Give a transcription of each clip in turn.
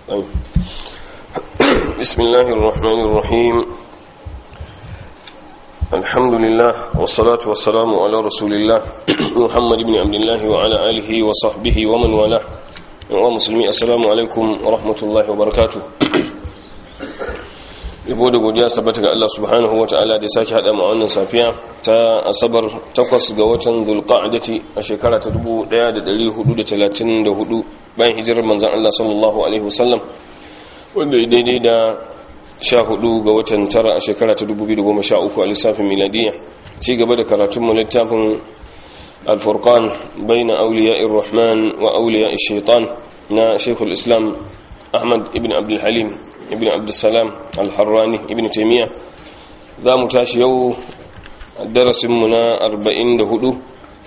طيب. بسم الله الرحمن الرحيم الحمد لله والصلاة والسلام على رسول الله محمد بن عبد الله وعلى آله وصحبه ومن والاه ومسلمي السلام عليكم ورحمة الله وبركاته yabo da godiya su tabbata ga Allah subhanahu wa ta'ala da ya sake haɗa mu wannan safiya ta asabar takwas ga watan zulqa'adati a shekara ta 1434 bayan hijirar manzon Allah sallallahu alaihi wasallam wanda ya daidai da 14 ga watan tara a shekara ta 2013 a lissafin miladiya ci gaba da karatun mu littafin al-furqan baina awliya'ir rahman wa awliya'ish shaitan na shaykhul islam ahmad ibn abdul halim ibn abdulsalam al-harrani ibn taimiyya za mu tashi yau darasinmu na 44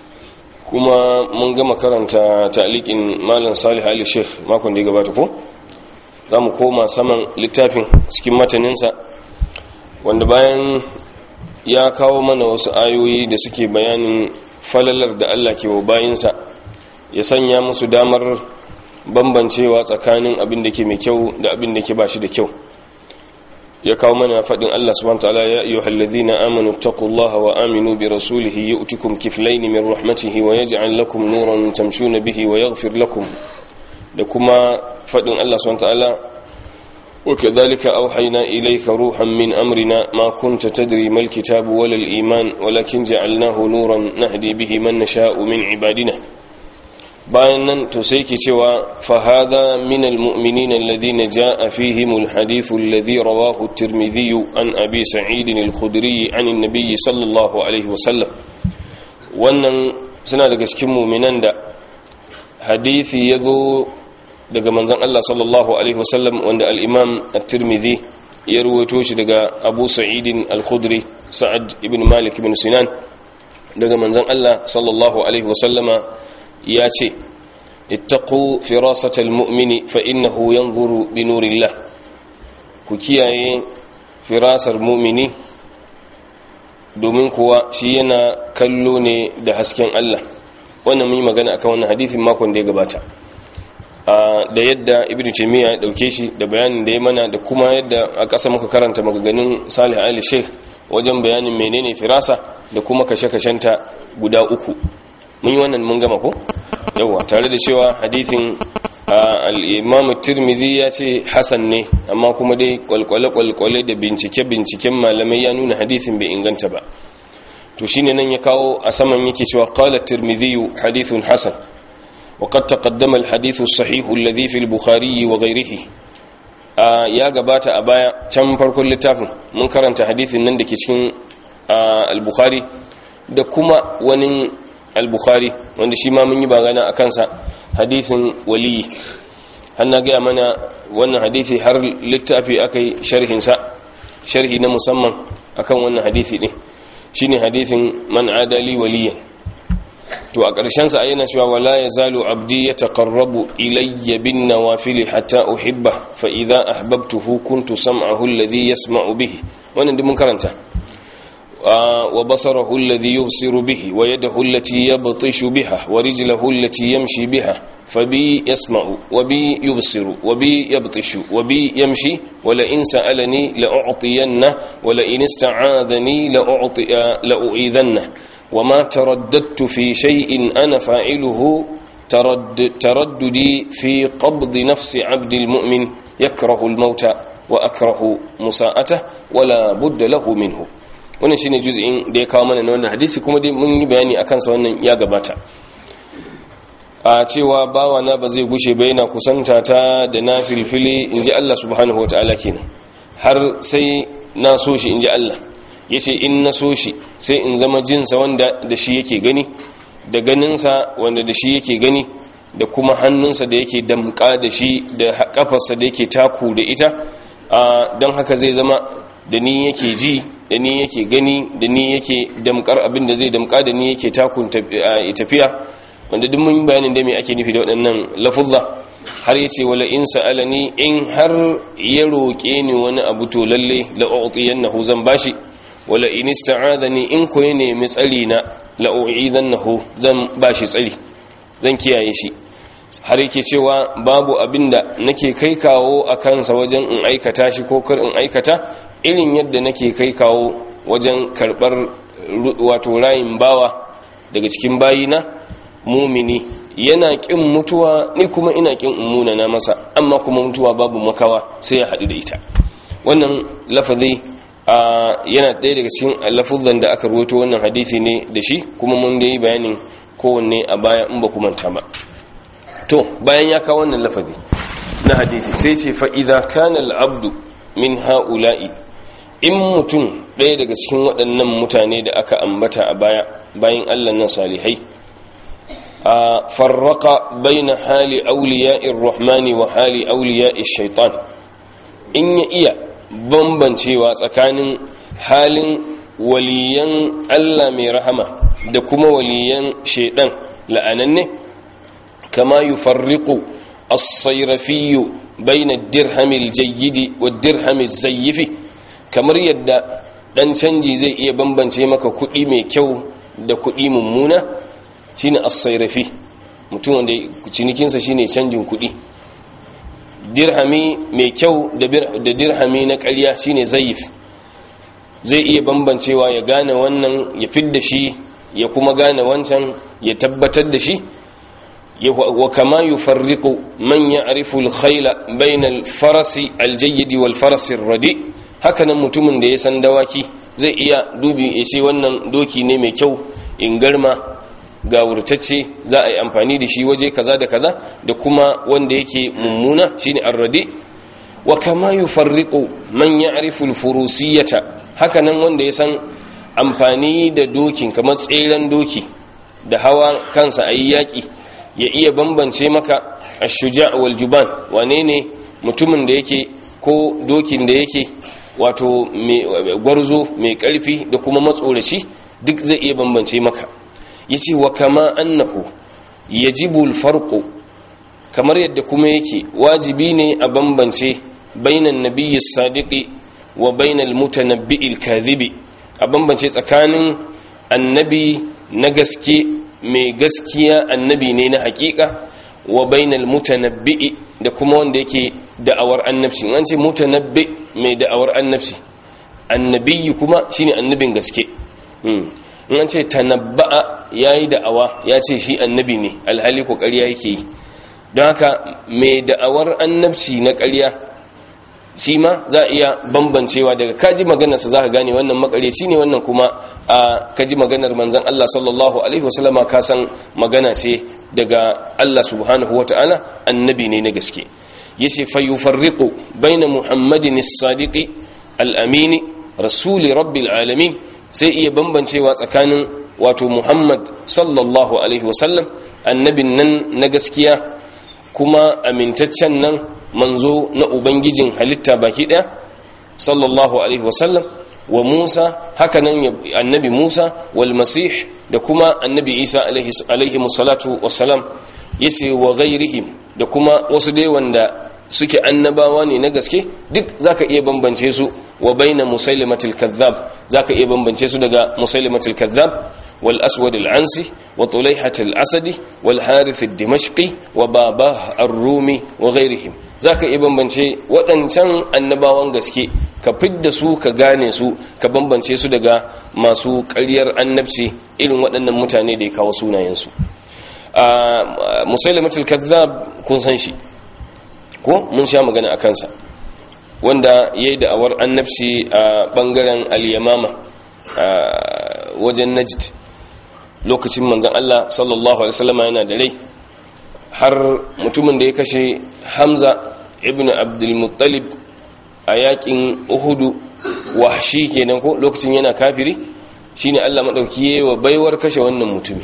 kuma mun gama karanta ta'liqin malam salih ali sheikh makon da ya gabata ko za mu koma saman littafin cikin mataninsa wanda bayan ya kawo mana wasu ayoyi da suke bayanin falalar da allah ke wa bayinsa ya sanya musu damar bambancewa tsakanin abin da ke mai kyau da abin da ke ba shi da kyau ya kawo mana faɗin Allah subhanahu ta'ala ya ayyuhal halladhina amanu taqullaha wa aminu bi rasulihi yu'tikum kiflayn min rahmatihi wa yaj'al lakum nuran tamshuna bihi wa yaghfir lakum da kuma faɗin Allah subhanahu ta'ala wa kadhalika awhayna ilayka ruhan min amrina ma kunta tadri mal kitabu wal iman walakin ja'alnahu nuran nahdi bihi man nasha'u min ibadina bayan nan to sai ke cewa fahada min almu'minin alladhina jaa fihim alhadith alladhi rawahu at-tirmidhi an abi sa'id al-khudri an an-nabiy sallallahu alaihi wasallam wannan suna daga cikin mu'minan da hadisi yazo daga manzon Allah sallallahu alaihi wasallam wanda al-imam at-tirmidhi ya ruwaito shi daga abu sa'id al-khudri sa'ad ibn malik ibn sinan daga manzon Allah sallallahu alaihi wasallama ya ce ittaqu firasatal mu'mini fa innahu yanzuru bi nurillah ku kiyaye firasar mu'mini domin kuwa shi yana kallo ne da hasken Allah wannan mun yi magana akan wannan hadisin makon da ya gabata da yadda ibnu taymiya ya dauke shi da bayanin da ya mana da kuma yadda a ƙasa muka karanta maganganun salih ali sheikh wajen bayanin menene firasa da kuma kashe-kashenta guda uku mun yi wannan mun gama ko yawa tare da cewa hadithin al-imam tirmidhi ya ce hasan ne amma kuma dai kwalkwale-kwalkwale da bincike-binciken malamai ya nuna hadithin bai inganta ba to shine nan ya kawo a saman yake cewa qala tirmidhi hadithun hasan وقد تقدم الحديث الصحيح الذي في البخاري وغيره ya gabata a baya can farkon littafin mun karanta hadithin nan da ke cikin al-bukhari da kuma wani al-bukhari wanda shi ma mun yi bagana a kansa hadithin waliyi har na gaya mana wannan hadithi har littafi aka yi sharhinsa sharhi na musamman akan wannan hadithi ne shine hadithin man adali waliyan to a ƙarshensa yana cewa wala ya zalu abdi ya taƙarrabu ilayya bin nawafili hatta uhibba fa idza ahbabtuhu kuntu sam'ahu alladhi yasma'u bihi wannan duk mun karanta وبصره الذي يبصر به ويده التي يبطش بها ورجله التي يمشي بها فبي يسمع وبي يبصر وبي يبطش وبي يمشي ولئن سألني لأعطينه ولئن استعاذني لأعطي لأعيذنه وما ترددت في شيء أنا فاعله ترد ترددي في قبض نفس عبد المؤمن يكره الموت وأكره مساءته ولا بد له منه wannan shine juz'in da ya kawo mana na wannan hadisi kuma dai mun yi bayani akan sa wannan ya gabata a cewa bawa na ba zai gushe ba yana kusanta ta da na filfili inji Allah subhanahu wataala kenan har sai na so shi inji Allah yace in na so shi sai in zama jinsa wanda da shi yake gani da ganinsa wanda da shi yake gani da kuma hannunsa da yake damka da shi da kafarsa da yake taku da ita don haka zai zama da ni yake ji da ni yake gani da ni yake damkar abin da zai damka da ni yake takun tafiya wanda duk mun bayanin da me ake nufi da waɗannan lafuzza har yace wala in sa'alani in har ya roke ni wani abu to lalle la u'tiyannahu zan bashi wala in ista'adani in ko ya nemi tsari na la u'idannahu zan bashi tsari zan kiyaye shi har yake cewa babu abinda nake kai kawo a kansa wajen in aikata shi ko kar in aikata irin yadda nake kai kawo wajen karbar wato rayin bawa daga cikin bayina mumini yana kin mutuwa ni kuma ina kin umuna na masa amma kuma mutuwa babu makawa sai ya haɗu da ita wannan lafazi yana ɗaya daga cikin lafuzan da aka ruwato wannan hadisi ne da shi kuma mun da yi bayanin kowanne a baya in ba manta ba to bayan ya kawo wannan lafazi na hadisi sai ce fa'iza kana al'abdu min ha'ula'i in mutum ɗaya daga cikin waɗannan mutane da aka ambata a baya bayan allah nan salihai a farraka baina hali auliya'ir rahmani wa hali auliya'ir shaitan in ya iya bambancewa tsakanin halin waliyan Allah mai rahama da kuma waliyan shaidan la'ananne kama yufarriqu as-sayrafi bayna ad-dirham al-jayyid wa ad-dirham az-zayyifi kamar yadda dan canji zai iya bambance maka kuɗi mai kyau da kuɗi mummuna shine as-sayrafi mutum wanda cinikinsa shine canjin kuɗi dirhami mai kyau da dirhami na ƙarya shine zayif zai iya bambancewa ya gane wannan ya fidda shi ya kuma gane wancan ya tabbatar da shi wa kama yufarriqu man ya'rifu al-khayla bayna al-farasi al-jayyid wal farasi ar-radi hakanan mutumin da ya san dawaki zai iya dubi ya ce wannan doki ne mai kyau in garma ga wurtacce za a yi amfani da shi waje kaza da kaza da kuma wanda yake mummuna shine arradi wa kama yufarriqu man ya'rifu al-furusiyata hakanan wanda ya san amfani da dokin kamar tseren doki da hawa kansa ayi yaki ya iya bambance maka ash-shuja' wal juban wane ne mutumin da yake ko dokin da yake wato gwarzo mai karfi da kuma matsoraci duk zai iya bambance maka yace wa kama annahu yajibu alfarqu kamar yadda kuma yake wajibi ne a bambance bainan nabiyyi sadiqi wa bainal mutanabbi'il kadhibi a bambance tsakanin annabi na gaske mai gaskiya annabi ne na hakika wa bainal mutanabbi'i da kuma wanda yake da'awar annabci an ce mutanabbi mai da'awar annabci annabi kuma shine annabin gaske in an ce tanabba'a yayi da'awa ya ce shi annabi ne alhali ko ƙarya yake yi don haka mai da'awar annabci na ƙarya shi ma za a iya bambancewa daga kaji maganarsa za ka gane wannan makareci ne wannan kuma a kaji maganar manzan Allah sallallahu alaihi wasallama ka san magana ce daga Allah subhanahu wa ta'ala annabi ne na gaske yace fa yufarriqu baina muhammadin as-sadiqi al-amini rasuli rabbil alamin sai iya bambancewa tsakanin wato muhammad sallallahu alaihi wasallam annabin nan na gaskiya kuma amintaccen nan manzo na ubangijin halitta baki daya sallallahu alaihi wasallam wa musa hakanan annabi musa wal masih da kuma annabi isa alaihi musallatu wassalam yace wa ghairihim da kuma wasu dai wanda suke annabawa ne na gaske duk zaka iya bambance su wa baina musailimatil kazzab zaka iya bambance su daga musailimatil kazzab wal aswad al ansi wa tulayhat al asadi wal harith al dimashqi wa babah ar rumi wa ghairihim zaka iya bambance waɗancan annabawan gaske ka fidda su ka gane su ka bambance su daga masu ƙaryar annabci irin waɗannan mutane da ya kawo sunayensu musailimatul kazzab kun san shi ko mun sha magana a kansa wanda ya yi da'awar annabci a ɓangaren al-yamama wajen najd lokacin manzan Allah sallallahu alaihi wasallam yana da rai har mutumin da ya kashe hamza ibn abdulmuttalib a yakin uhudu wahshi kenan ko lokacin yana kafiri shine Allah madauki yayi wa baiwar kashe wannan mutumi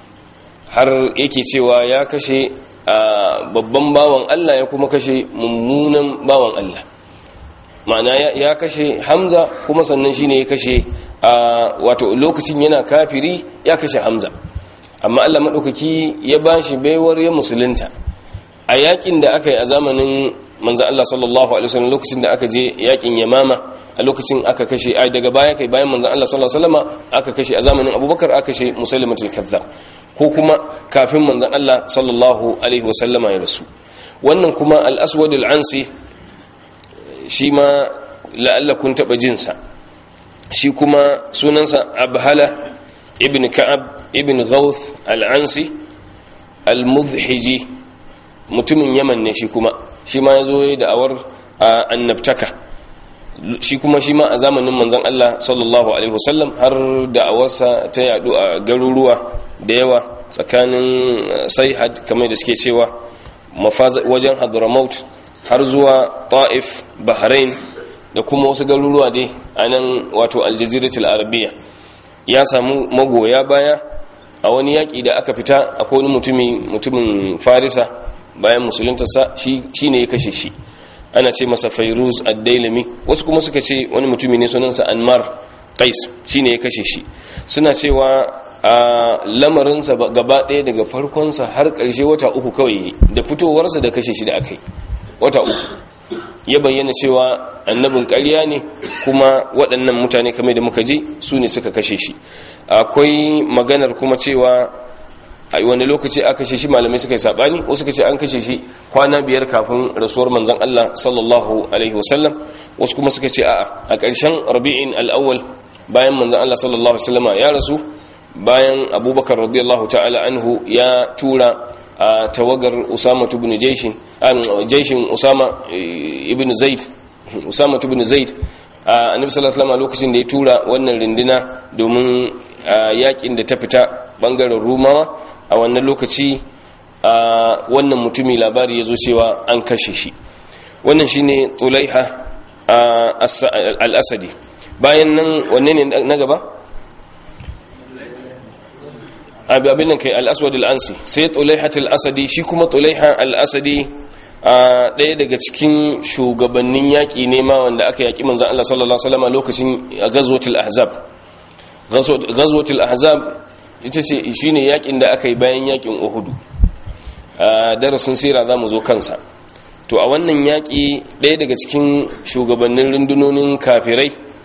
har yake cewa ya kashe babban bawan Allah ya kuma kashe mummunan bawan Allah ma'ana ya kashe Hamza kuma sannan shine ya kashe wato lokacin yana kafiri ya kashe Hamza amma Allah madaukaki ya bashi baiwar ya musulunta a yakin da aka yi a zamanin manzo Allah sallallahu alaihi wasallam lokacin da aka je yakin Yamama a lokacin aka kashe ai daga baya kai bayan manzo Allah sallallahu alaihi wasallam aka kashe a zamanin Abubakar aka kashe Musailimatul Kazzab ko kuma kafin manzon Allah sallallahu alaihi wasallama ya rasu wannan kuma al-aswad al-ansi shi ma la'alla kun taba jinsa shi kuma sunansa abhala ibn ka'ab ibn ghawth al-ansi al-mudhhiji mutumin yaman ne shi kuma shi ma yazo yayin da'awar annabtaka shi kuma shi ma a zamanin manzon Allah sallallahu alaihi wasallam har da'awarsa ta yadu a garuruwa da yawa tsakanin saihad kamar da suke cewa wajen hadramaut har zuwa ta'if bahrain da kuma wasu garuruwa dai a nan wato aljaziratul arabiya ya samu magoya baya a wani yaƙi da aka fita akwai wani mutumin farisa bayan musuluntarsa shi ne ya kashe shi ana ce masa fairuz ad-dailami wasu kuma suka ce wani mutumi ne sunansa anmar qais shi ne ya kashe shi suna cewa a lamarinsa gaba ɗaya daga farkonsa har ƙarshe wata uku kawai da fitowarsa da kashe shi da aka yi wata uku ya bayyana cewa annabin ƙarya ne kuma waɗannan mutane kamar da muka ji su ne suka kashe shi akwai maganar kuma cewa a wani lokaci aka kashe shi malamai suka yi saɓani wasu suka ce an kashe shi kwana biyar kafin rasuwar manzon Allah sallallahu alaihi wasallam wasu kuma suka ce a'a a ƙarshen rabi'in al'awwal bayan manzon Allah sallallahu alaihi wasallam ya rasu bayan abubakar radiyallahu ta'ala anhu ya tura a tawagar usama ibn jaishin jaishin usama ibn zaid usama ibn zaid annabi sallallahu alaihi wasallam lokacin da ya tura wannan rindina domin yakin da ta fita bangaren rumawa a wannan lokaci wannan mutumi labari ya zo cewa an kashe shi wannan shine tulaiha al-asadi bayan nan wanne ne na gaba abin nan kai al-aswad al-ansi sai tulaihat al-asadi shi kuma tulaiha al-asadi a ɗaya daga cikin shugabannin yaƙi ne ma wanda aka yaƙi manzan Allah sallallahu Alaihi wasallam lokacin gazwatul ahzab gazwatul ahzab ita ce shi ne yaƙin da aka yi bayan yaƙin uhudu a darasin sira za mu zo kansa to a wannan yaƙi ɗaya daga cikin shugabannin rundunonin kafirai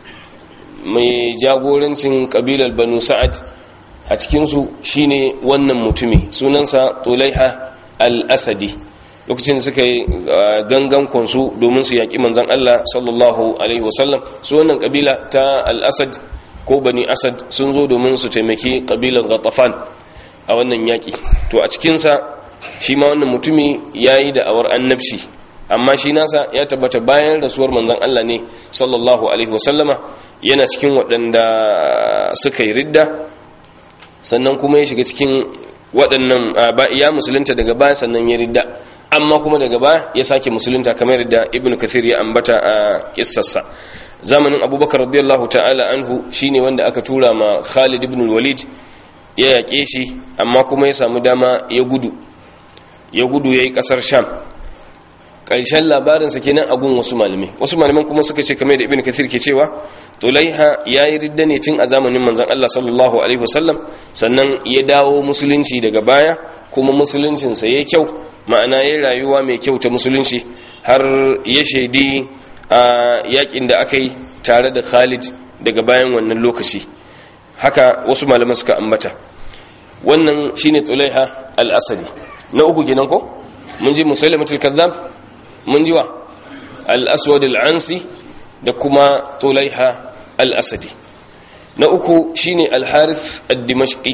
mai jagorancin ƙabilar banu sa'ad a cikinsu shine wannan mutumi sunansa tulaiha al-asadi lokacin suka yi gangan kwansu domin su yaƙi manzan Allah sallallahu Alaihi wasallam su wannan ƙabila ta al-asad ko bani asad sun zo domin su taimaki ƙabilar ghatafan a wannan yaƙi to a cikinsa shi ma wannan mutumi ya yi da'awar annabci amma shi nasa ya tabbata bayan rasuwar manzan Allah ne sallallahu Alaihi wasallama yana cikin waɗanda suka yi ridda sannan kuma ya shiga cikin waɗannan ya musulunta daga baya sannan ya ridda amma kuma daga baya ya sake musulunta kamar da ibn kathir ya ambata a kissarsa zamanin abubakar radiyallahu ta'ala anhu shine wanda aka tura ma khalid ibn walid ya yaƙe shi amma kuma ya samu dama ya gudu ya gudu ya yi ƙasar sham ƙarshen labarinsa kenan a gun wasu malamai wasu malaman kuma suka ce kamar da ibn kathir ke cewa tulaiha ya yi ridda ne tun a zamanin manzon Allah sallallahu alaihi wasallam sannan ya dawo musulunci daga baya kuma musuluncinsa ya kyau ma'ana ya rayuwa mai kyau ta musulunci har ya shaidi a yakin da aka yi tare da khalid daga bayan wannan lokaci haka wasu malaman suka ambata wannan shine tulaiha al-asadi na uku kenan ko mun ji musailamatul kadhab mun ji wa al-aswad al-ansi da kuma tulaiha al-asadi na uku shine al-harith ad-dimashqi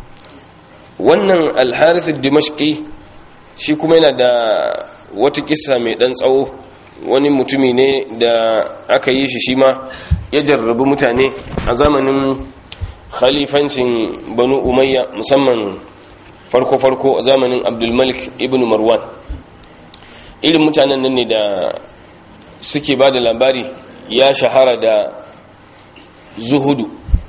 wannan al-harith ad-dimashqi shi kuma yana da wata kissa mai dan tsawo wani mutumi ne da aka yi shi shi ma ya jarrabi mutane a zamanin khalifancin banu umayya musamman farko-farko a zamanin abdulmalik ibn marwan irin mutanen nan ne da suke ba da labari ya shahara da zuhudu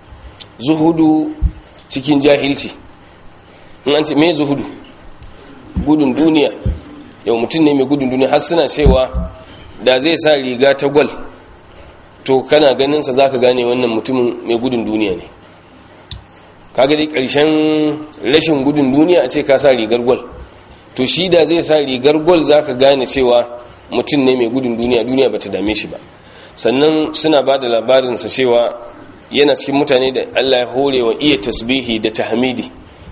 zuhudu cikin jahilci in an ce me zuhudu gudun duniya yau mutum ne mai gudun duniya har suna cewa da zai sa riga ta gwal to kana ganinsa za ka gane wannan mutumin mai gudun duniya ne kaga dai ƙarshen rashin gudun duniya a ce ka sa rigar gwal to shi da zai sa rigar gwal za ka gane cewa mutum ne mai gudun duniya duniya ba ta dame shi ba sannan suna ba da labarinsa cewa yana cikin mutane da allah ya hore wa iya tasbihi da tahmidi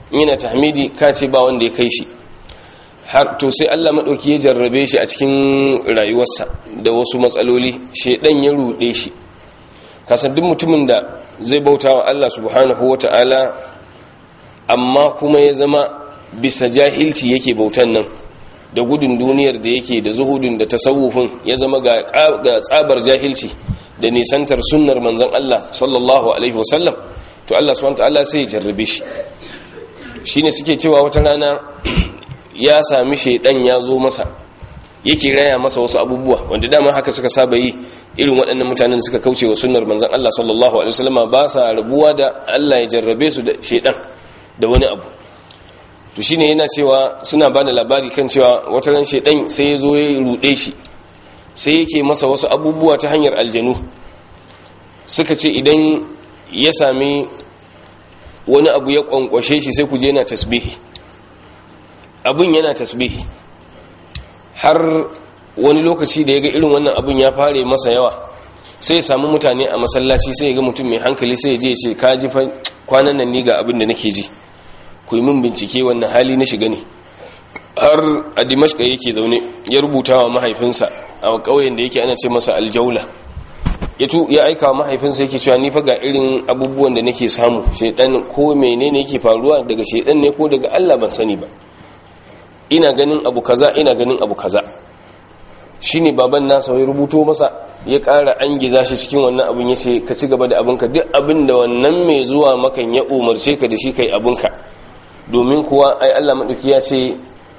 yana tahmidi ka ce ba wanda ya kai shi har to sai Allah madauki ya jarrabe shi a cikin rayuwarsa da wasu matsaloli shedan ya rude shi kasan duk mutumin da zai bauta wa Allah subhanahu wata'ala amma kuma ya zama bisa jahilci yake bautan nan da gudun duniyar da yake da zuhudin da tasawufin ya zama ga tsabar jahilci da nisantar sunnar manzon Allah sallallahu alaihi wasallam to Allah subhanahu wata'ala sai ya jarrabe shi shine suke cewa wata rana ya sami shaidan ya zo masa yake raya masa wasu abubuwa wanda dama haka suka saba yi irin waɗannan mutanen suka kauce wa sunnar manzon Allah sallallahu alaihi wasallam ba sa rabuwa da Allah ya jarrabe su da shaidan da wani abu to shine yana cewa suna ba da labari kan cewa wata ran shaidan sai ya zo ya rude shi sai yake masa wasu abubuwa ta hanyar aljanu suka ce idan ya sami wani abu ya kwankwashe shi sai ku je na tasbihi abun yana tasbihi har wani lokaci da ya ga irin wannan abun ya fare masa yawa sai ya samu mutane a masallaci sai ya ga mutum mai hankali sai ya je ce ka ji kwanan nan ni ga abin da nake ji ku yi min bincike wannan hali na shiga ne har a dimashka yake zaune ya rubuta wa mahaifinsa a ƙauyen da yake ana ce masa aljaula ya aika wa mahaifinsa yake cewa ni fa ga irin abubuwan da nake samu shaidan ko menene yake faruwa daga shaidan ne ko daga Allah ban sani ba ina ganin abu kaza ina ganin abu kaza shine baban nasa wai rubuto masa ya ƙara an giza shi cikin wannan abin ya ce ka ci gaba da abinka duk abin da wannan mai zuwa makan ya umarce ka da shi kai abinka domin kuwa ai Allah maɗauki ya ce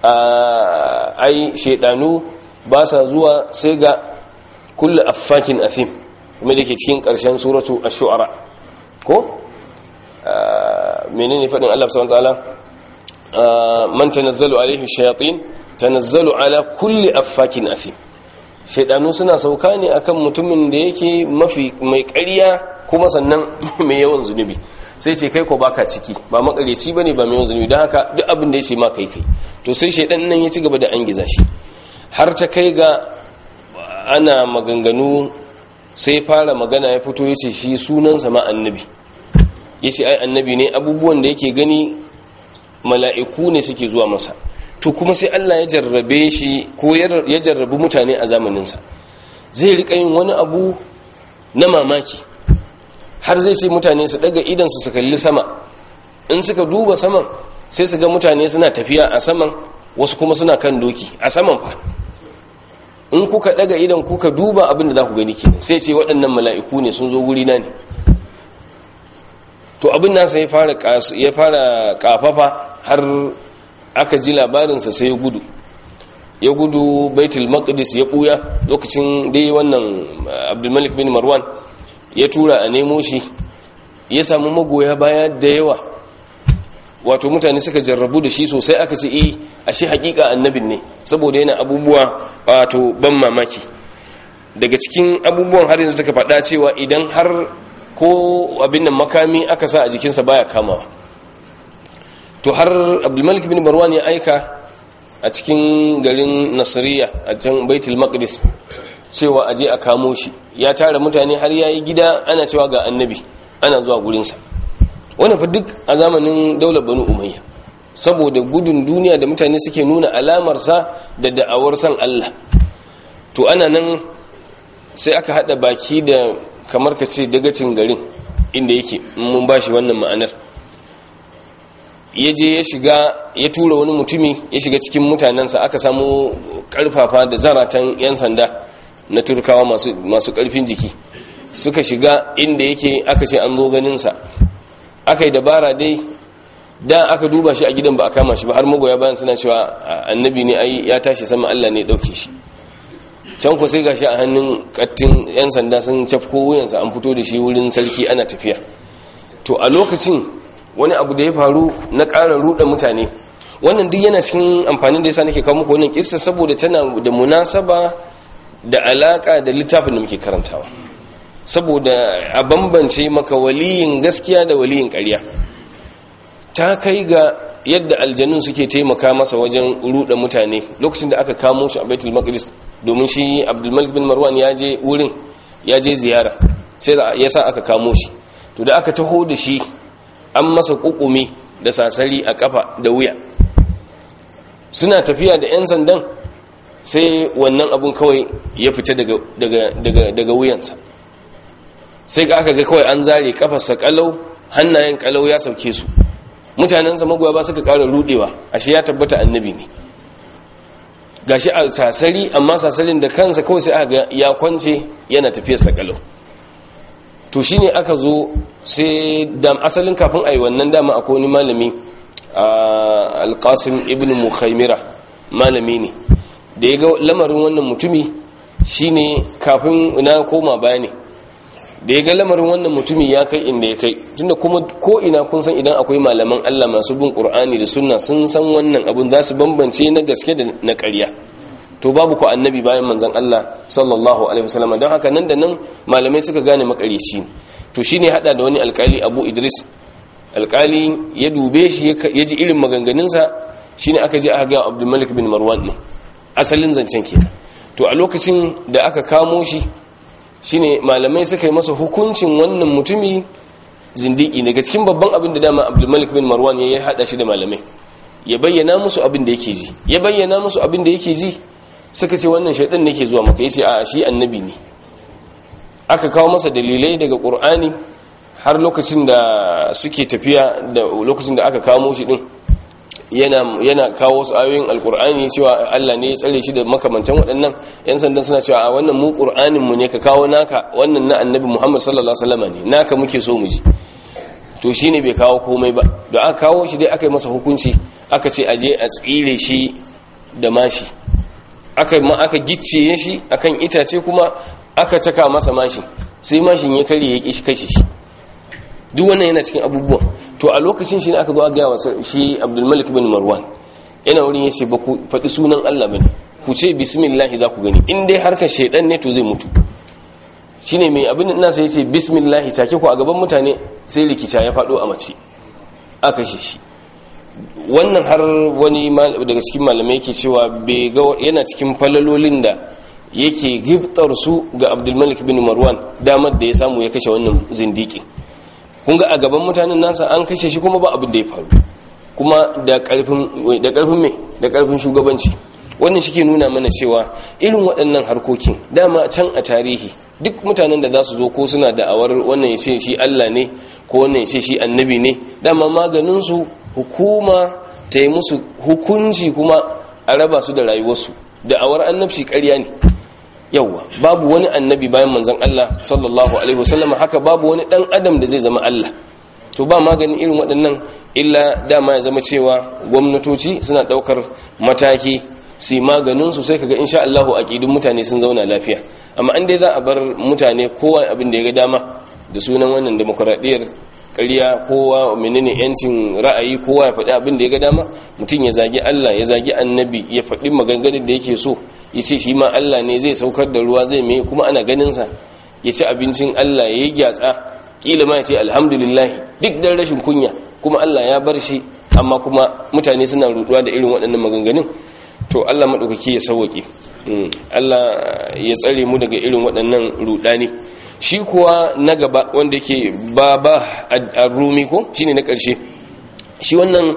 ai shaidanu ba sa zuwa sai ga kullu affakin athim kuma da ke cikin ƙarshen suratu ash-shu'ara ko menene faɗin Allah subhanahu wa ta'ala man tanazzalu alaihi shayatin tanazzalu ala kulli affakin athim shaydanu suna sauka ne akan mutumin da yake mafi mai ƙarya kuma sannan mai yawan zunubi sai ce kai ko baka ciki ba makareci bane ba mai yawan zunubi don haka duk abin da yace ma kai kai to sai shaydan nan ya ci gaba da an giza shi har ta kai ga ana maganganu sai fara magana ya fito yace shi sunansa ma annabi yace ai annabi ne abubuwan da yake gani mala'iku ne suke zuwa masa to kuma sai Allah ya jarrabe shi ko ya jarrabi mutane a zamaninsa zai riƙa yin wani abu na mamaki har zai sai mutane su daga idansu su kalli sama in suka duba saman sai su ga mutane suna tafiya a saman wasu kuma suna kan doki a saman fa in kuka daga idan kuka duba abin da za ku gani kenan sai ce waɗannan mala'iku ne sun zo wuri na ne to abin nasa ya fara ya fara kafafa har aka ji labarinsa sai ya gudu ya gudu baitul maqdis ya buya lokacin dai wannan abdulmalik bin marwan ya tura a nemo shi ya samu magoya baya da yawa wato mutane suka jarrabu da shi sosai aka ce eh ashe hakika annabin ne saboda yana abubuwa wato ban mamaki daga cikin abubuwan har yanzu taka faɗa cewa idan har ko abin nan makami aka sa a jikinsa baya kamawa to har abdulmalik bin marwan ya aika a cikin garin nasiriya a can baitul maqdis cewa aje a kamo shi ya tara mutane har yayi gida ana cewa ga annabi ana zuwa gurinsa wannan fa duk a zamanin daular banu umayya saboda gudun duniya da mutane suke nuna alamarsa da da'awar san Allah to ana nan sai aka hada baki da kamar ka ce dagacin garin inda yake mun bashi wannan ma'anar ya je ya shiga ya tura wani mutumi ya shiga cikin mutanensa aka samu karfafa da zaratan 'yan sanda na turkawa masu karfin jiki suka shiga inda yake aka ce an zo ganinsa aka yi dabara dai da aka duba shi a gidan ba a kama shi ba har magoya bayan suna cewa annabi ne ai ya tashi sama Allah ne dauke shi can ku sai gashi a hannun kattin 'yan sanda sun cafko wuyansa an fito da shi wurin sarki ana tafiya to a lokacin wani abu da ya faru na ƙara ruɗa mutane wannan duk yana cikin amfanin da yasa nake kawo muku wannan kissa saboda tana da munasaba da alaka da littafin da muke karantawa saboda a bambance maka waliyin gaskiya da waliyin ƙarya ta kai ga yadda aljanun suke taimaka masa wajen ruɗa mutane lokacin da aka kamo shi a baitul maqdis domin shi abdulmalik bin marwan ya je wurin ya je ziyara sai ya sa aka kamo shi to da aka taho da shi an masa kukumi da sasari a kafa da wuya suna tafiya da 'yan sandan sai wannan abun kawai ya fita daga wuyansa sai aka ga kawai an zare kafarsa kalau hannayen kalau ya sauke su mutanensa magoya ba suka kara rudewa ashe ya tabbata annabi ne gashi a sasari amma sasarin da kansa kawai sai aka ya kwance yana tafiyarsa kalau to shine aka zo sai da asalin kafin a yi wannan dama akwai wani malami alƙasim ibn mukhaimira malami ne da ya ga lamarin wannan mutumi shine kafin na koma baya ne da ya ga lamarin wannan mutumi ya kai inda ya kai tunda kuma ko ina kun san idan akwai malaman Allah masu bin Qur'ani da sunna sun san wannan abun za su bambance na gaske da na ƙarya to babu ko annabi bayan manzon Allah sallallahu alaihi wasallam don haka nan da nan malamai suka gane makareci to shine hada da wani alkali Abu Idris alkali ya dube shi ya ji irin maganganunsa shine aka je aka ga Abdul Malik bin Marwan ne asalin zancen kenan to a lokacin da aka kamo shi shine malamai suka yi masa hukuncin wannan mutumi zindiki daga cikin babban abin da dama Abdul Malik bin Marwan ya hada shi da malamai ya bayyana musu abin da yake ji ya bayyana musu abin da yake ji suka ce wannan shaidan ne ke zuwa maka yace a shi annabi ne aka kawo masa dalilai daga Qur'ani har lokacin da suke tafiya da lokacin da aka kamo shi din yana yana kawo wasu ayoyin alkur'ani cewa Allah ne ya tsare shi da makamantan waɗannan yan sandan suna cewa a wannan mu qur'anin mu ne ka kawo naka wannan na annabi Muhammad sallallahu alaihi wasallam ne naka muke so mu ji to shine bai kawo komai ba da aka kawo shi dai aka yi masa hukunci aka ce aje a tsire shi da mashi aka ma aka gicciye shi akan itace kuma aka caka masa mashi sai mashin ya kare ya ki kashe shi duk wannan yana cikin abubuwan to a lokacin shi ne aka zo a gaya wa shi abdulmalik bin marwan yana wurin yace ba ku faɗi sunan allah bane ku ce bismillah za ku gani in dai harkar shaidan ne to zai mutu shine mai abin da ina sai yace bismillah take ku a gaban mutane sai rikica ya faɗo a mace aka shi shi wannan har wani daga cikin malamai yake cewa bai ga yana cikin falalolin da yake giftar su ga abdulmalik bin marwan damar da ya samu ya kashe wannan zindiki kun ga a gaban mutanen nasa an kashe shi kuma ba abin da ya faru kuma da karfin da karfin me da karfin shugabanci wannan shi ke nuna mana cewa irin waɗannan harkokin dama can a tarihi duk mutanen da za su zo ko suna da'awar wannan ya ce shi Allah ne ko wannan ya ce shi annabi ne dama maganinsu hukuma ta yi musu hukunci kuma a raba su da rayuwarsu da'awar annabci ƙarya ne yauwa babu wani annabi bayan manzon Allah sallallahu alaihi wasallam haka babu wani dan adam da zai zama Allah to ba maganin irin waɗannan illa dama ya zama cewa gwamnatoci suna ɗaukar mataki su maganin su sai kaga insha Allah aqidun mutane sun zauna lafiya amma an dai za a bar mutane kowa abin da ya ga dama da sunan wannan demokradiyyar ƙarya kowa menene yancin ra'ayi kowa ya faɗi abin da ya ga dama mutum ya zagi Allah ya zagi annabi ya faɗi maganganun da yake so ya ce shi ma Allah ne zai saukar da ruwa zai mai kuma ana ganinsa ya ci abincin Allah ya yi gyatsa ƙila ma ya ce alhamdulillah duk dan rashin kunya kuma Allah ya bar shi amma kuma mutane suna ruduwa da irin waɗannan maganganun to Allah maɗaukaki ya sauwaƙe Allah ya tsare mu daga irin waɗannan rudani shi kuwa na gaba wanda yake baba a rumi ko shine na ƙarshe shi wannan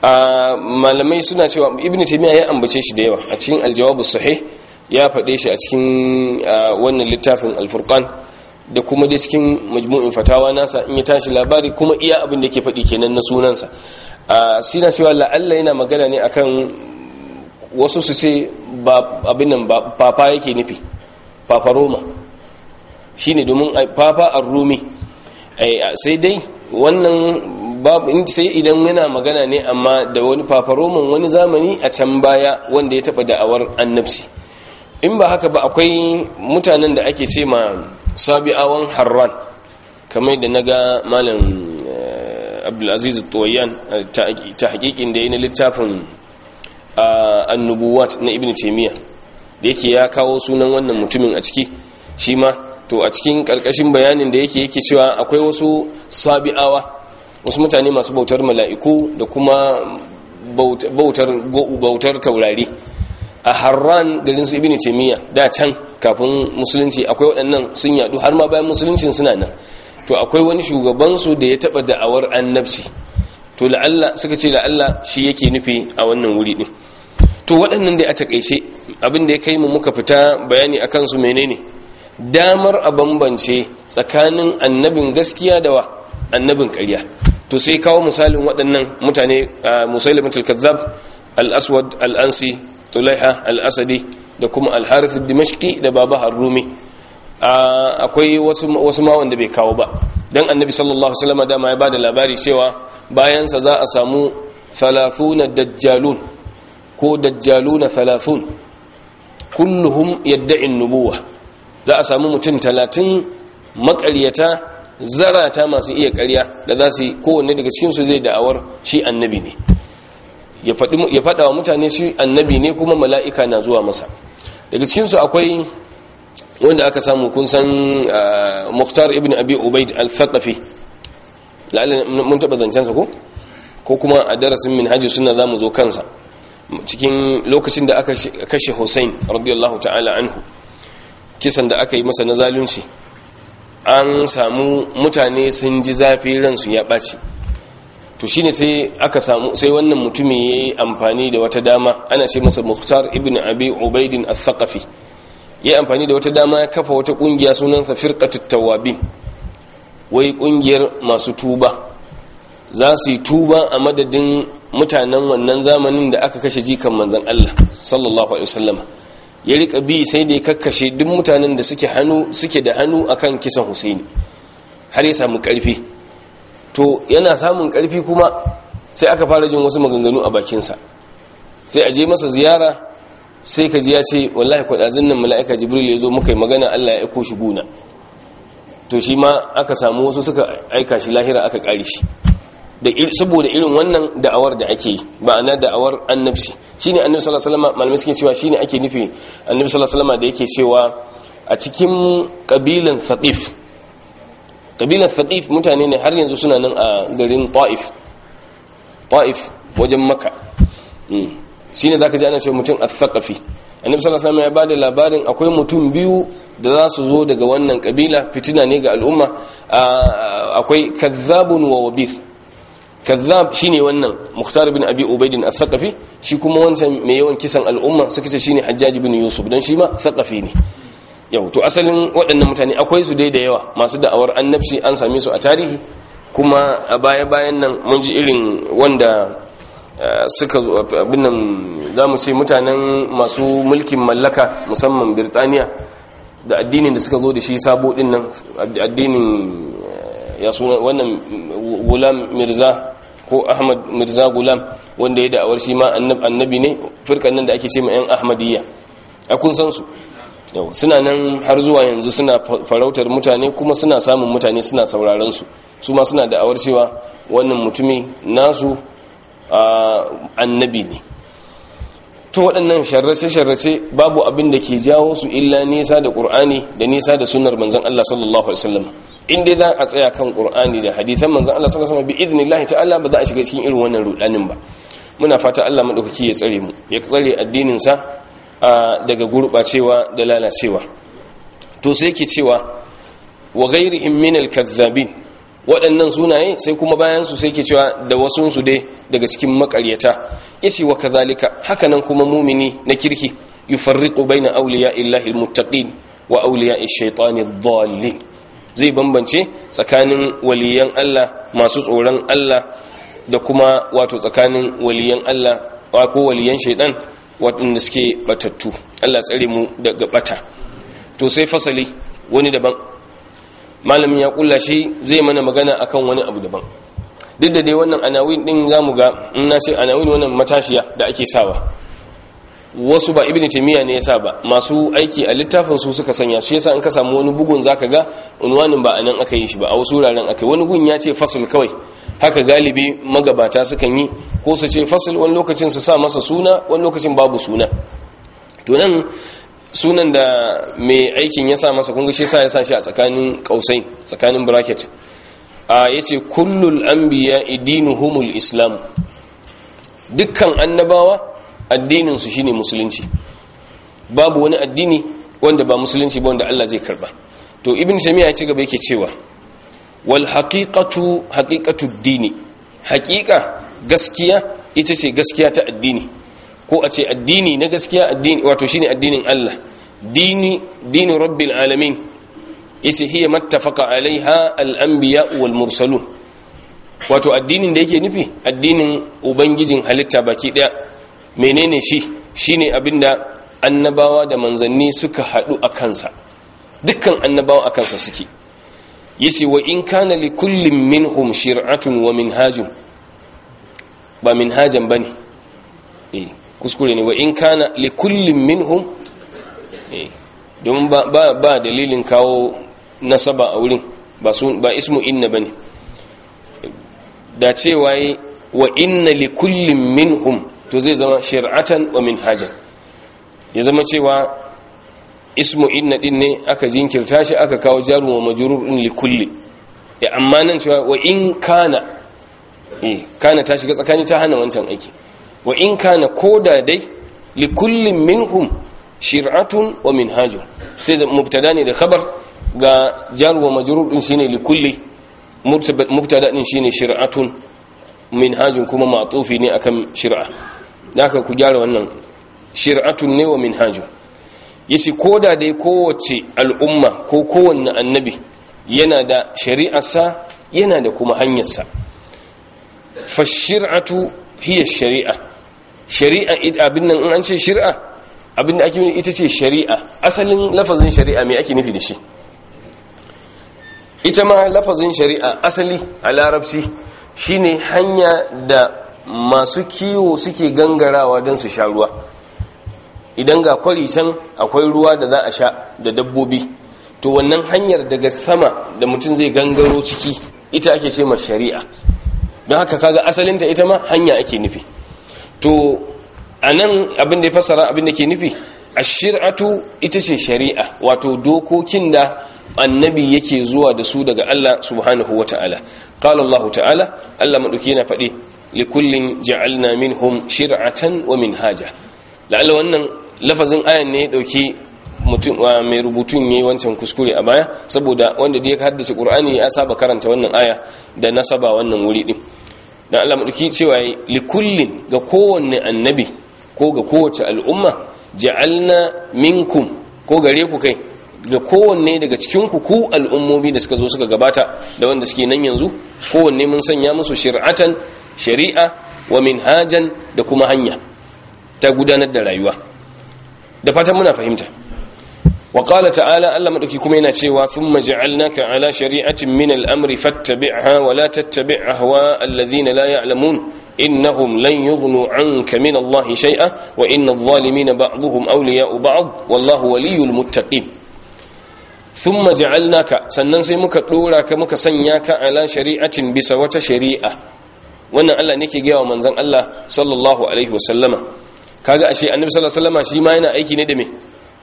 malamai suna cewa ibn taymiya ya ambace shi da yawa a cikin aljawabu sahih ya faɗe shi a cikin wannan littafin alfurqan da kuma dai cikin majmu'in fatawa nasa in ya tashi labari kuma iya abin da yake faɗi kenan na sunansa sina cewa la'alla yana magana ne akan wasu su ce abin nan papa yake nufi papa roma shine domin papa ar-rumi sai dai wannan sai idan yana magana ne amma da wani fafaroman wani zamani a can baya wanda ya taba da'awar annabci in ba haka ba akwai mutanen da ake ce ma sabi'awan harran kamar da naga malam abdulaziz tuwayyan ta hakikin da ya na littafin annubuwat na ibn taimiyya da yake ya kawo sunan wannan mutumin a ciki shi ma to a cikin karkashin bayanin da yake yake cewa akwai wasu sabi'awa wasu mutane masu bautar mala'iku da kuma bautar bautar taurari a harran garin su ibn taymiya da can kafin musulunci akwai waɗannan sun yadu har ma bayan musuluncin suna nan to akwai wani shugaban su da ya taba da'awar annabci to la'alla suka ce la'alla shi yake nufi a wannan wuri din to waɗannan dai a takaice abin da ya kai mu muka fita bayani akan su menene damar a bambance tsakanin annabin gaskiya da wa annabin ƙarya to sai kawo misalin waɗannan mutane musailimatul kazzab al-aswad al-ansi tulaiha al-asadi da kuma al-harith dimashqi da baba har-rumi akwai wasu wasu ma wanda bai kawo ba dan annabi sallallahu alaihi wasallam dama ya bada labari cewa bayan sa za a samu 30 dajjalun ko dajjaluna 30 kulluhum yadda'i an-nubuwah za a samu mutum 30 maƙaryata zarata masu iya ƙarya da za su yi kowanne daga cikinsu zai da'awar shi annabi ne ya faɗa wa mutane shi annabi ne kuma mala'ika na zuwa masa daga cikinsu akwai wanda aka samu kun san muhtar ibn abi ubaid al-thaqafi mun taɓa zancensa ko ko kuma a darasin min hajji suna za mu zo kansa cikin lokacin da aka kashe hussein radiyallahu ta'ala anhu kisan da aka yi masa na zalunci an samu mutane sun ji zafi ransu ya ɓaci to shine sai aka samu sai wannan mutumin ya yi amfani da wata dama ana ce masa muhtar ibn abi ubaidin al-thaqafi ya yi amfani da wata dama ya kafa wata ƙungiya sunansa firqatut tawabin wai ƙungiyar masu tuba za su yi tuba a madadin mutanen wannan zamanin da aka kashe jikan manzon Allah sallallahu alaihi wasallam ya rika bi sai da ya kakkashe duk mutanen da suke hannu suke da hannu akan kisan Husaini har ya samu karfi to yana samun karfi kuma sai aka fara jin wasu maganganu a bakinsa sai a je masa ziyara sai ka ji ya ce wallahi kwadazin nan mala'ika jibril ya zo muka yi magana Allah ya aiko shi guna to shi ma aka samu wasu suka aika shi lahira aka kare shi da saboda irin wannan da'awar da ake yi ba ana da'awar annabci shine annabi sallallahu alaihi wasallam malamai suke cewa shine ake nufi annabi sallallahu alaihi wasallam da yake cewa a cikin kabilan thaqif kabilan thaqif mutane ne har yanzu suna nan a garin ta'if ta'if wajen makka shine zaka ji ana cewa mutum al-thaqafi annabi sallallahu alaihi wasallam ya bada labarin akwai mutum biyu da za su zo daga wannan kabila fitina ne ga al'umma akwai kazzabun wa wabir kazzab shine wannan muhtar bin abi ubaidin al-thaqafi shi kuma wancan mai yawan kisan al'umma suka ce shine hajjaj bin yusuf dan shi ma thaqafi ne yau to asalin waɗannan mutane akwai su dai da yawa masu da'awar annabci an same su a tarihi kuma a baya bayan nan mun ji irin wanda suka zo abin nan zamu ce mutanen masu mulkin mallaka musamman birtaniya da addinin da suka zo da shi sabo din nan addinin ya suna wannan gulam mirza ko ahmad mirza gulam wanda ya da'awar shi ma annabi ne firkan nan da ake ce ma yan ahmadiyya a kun san su yau suna nan har zuwa yanzu suna farautar mutane kuma suna samun mutane suna sauraron su su ma suna da'awar cewa wannan mutumi nasu annabi ne to waɗannan sharrace-sharrace babu abin da ke jawo su illa nisa da ƙur'ani da nisa da sunar manzan Allah sallallahu Alaihi wasallam in dai za a tsaya kan ƙur'ani da hadithan manzan Allah sallallahu Alaihi wasallam bi idinillahi ta'ala ba za a shiga cikin irin wannan rudanin ba muna fata Allah maɗaukaki ya tsare mu ya tsare addininsa daga gurɓacewa da lalacewa to sai ke cewa wa ghairihim min al-kazzabin waɗannan sunaye sai kuma bayan su sai ke cewa da wasu su dai daga cikin makaryata yace wa kazalika hakanan kuma mumini na kirki yufarriqu baina awliya illahi almuttaqin wa awliya ash-shaytani ad-dallin zai bambance tsakanin waliyan Allah masu tsoron Allah da kuma wato tsakanin waliyan Allah ko waliyan shaytan waɗanda suke batattu Allah tsare mu daga bata to sai fasali wani daban malamin ya kulla shi zai mana magana akan wani abu daban duk da dai wannan anawin din zamu ga in na ce anawin wannan matashiya da ake sawa wasu ba ibnu taymiya ne yasa ba masu aiki a littafin su suka sanya shi yasa in ka samu wani bugun zaka ga unwanin ba anan aka yi shi ba a wasu wuraren aka wani gun ya ce fasl kawai haka galibi magabata sukan yi ko su ce fasl wani lokacin su sa masa suna wani lokacin babu suna to nan sunan da mai aikin ya sa masa kunga shi sa ya sa shi a tsakanin kausai tsakanin bracket a yace kullul anbiya idinuhumul islam dukkan annabawa addinin su shine musulunci babu wani addini wanda ba musulunci ba wanda Allah zai karba to ibn tamiya ya ci gaba yake cewa wal haqiqatu haqiqatu dini hakika gaskiya ita ce gaskiya ta addini ko a ce addini na gaskiya addini wato shine addinin Allah dini dini rabbil alamin isi hiya mattafaqa alaiha al-anbiya wal mursalun wato addinin da yake nufi addinin ubangijin halitta baki daya menene shi shine abinda annabawa da manzanni suka hadu a kansa dukkan annabawa a kansa suke yace wa in kana li kullin minhum shir'atun wa minhajun ba minhajan bane eh kuskure ne wa in kana li kullin minhum eh don ba ba, ba dalilin kawo nasaba a wurin ba su ba ismu inna bane da cewa wa inna li kullin minhum to zai zama shir'atan wa minhajan ya zama cewa ismu inna din ne aka jinkirta shi aka kawo jaru wa majrur din li kulli ya amma nan cewa wa in kana eh kana ta shiga tsakani ta hana wancan aiki wa in kana koda dai li kullin minhum shir'atun wa minhajun sai zama mubtada ne da khabar ga jaru wa majrur din shine li kulli mubtada din shine shir'atun minhajun kuma ma'tufi ne akan shir'a haka ku gyara wannan shir'atun ne wa minhajun yace koda dai kowace al'umma ko kowanne annabi yana da shari'arsa yana da kuma hanyarsa fashir'atu hiya shari'a shari'a abin nan in an ce shari'a abin da ake nufi ita ce shari'a asalin lafazin shari'a me ake nufi da shi ita ma lafazin shari'a asali a larabci shine hanya da masu kiwo suke gangarawa don su sha ruwa idan ga kwari can akwai ruwa da za a sha da dabbobi to wannan hanyar daga sama da mutum zai gangaro ciki ita ake ce ma shari'a don haka kaga asalinta ita ma hanya ake nufi to a nan abin da ya fassara abin da ke nufi a shir'atu ita ce shari'a wato dokokin da annabi yake zuwa da su daga Allah subhanahu wa ta'ala qala Allah ta'ala Allah madauki yana faɗi likullin ja'alna minhum shir'atan wa minhaja la'alla wannan lafazin ayan ne ya dauki mutum mai rubutun yayi wancan kuskure a baya saboda wanda da ya haddace Qur'ani ya saba karanta wannan aya da nasaba wannan wuri din dan Allah madauki cewa likullin ga kowanne annabi ko ga kowace al'umma ja'alna minkum ko gare ku kai ga kowanne daga cikinku ku al'ummomi da suka zo suka gabata da wanda suke nan yanzu kowanne mun sanya musu shir'atan shari'a wa minhajan da kuma hanya ta gudanar da rayuwa da fatan muna fahimta wa qala ta'ala Allah madauki kuma yana cewa thumma ja'alnaka ala shari'atin min al-amri fattabi'ha wa la tattabi' ahwa alladhina la ya'lamun innahum lan yughnu 'anka min Allah shay'a wa inna adh-dhalimina ba'dhuhum awliya'u ba'd wallahu waliyyul muttaqin thumma ja'alnaka sannan sai muka dora ka muka sanya ka ala shari'atin bisa wata shari'a wannan Allah ne ke gaya wa manzon Allah sallallahu alaihi wasallama kaga ashe annabi sallallahu alaihi wasallama shi ma yana aiki ne da me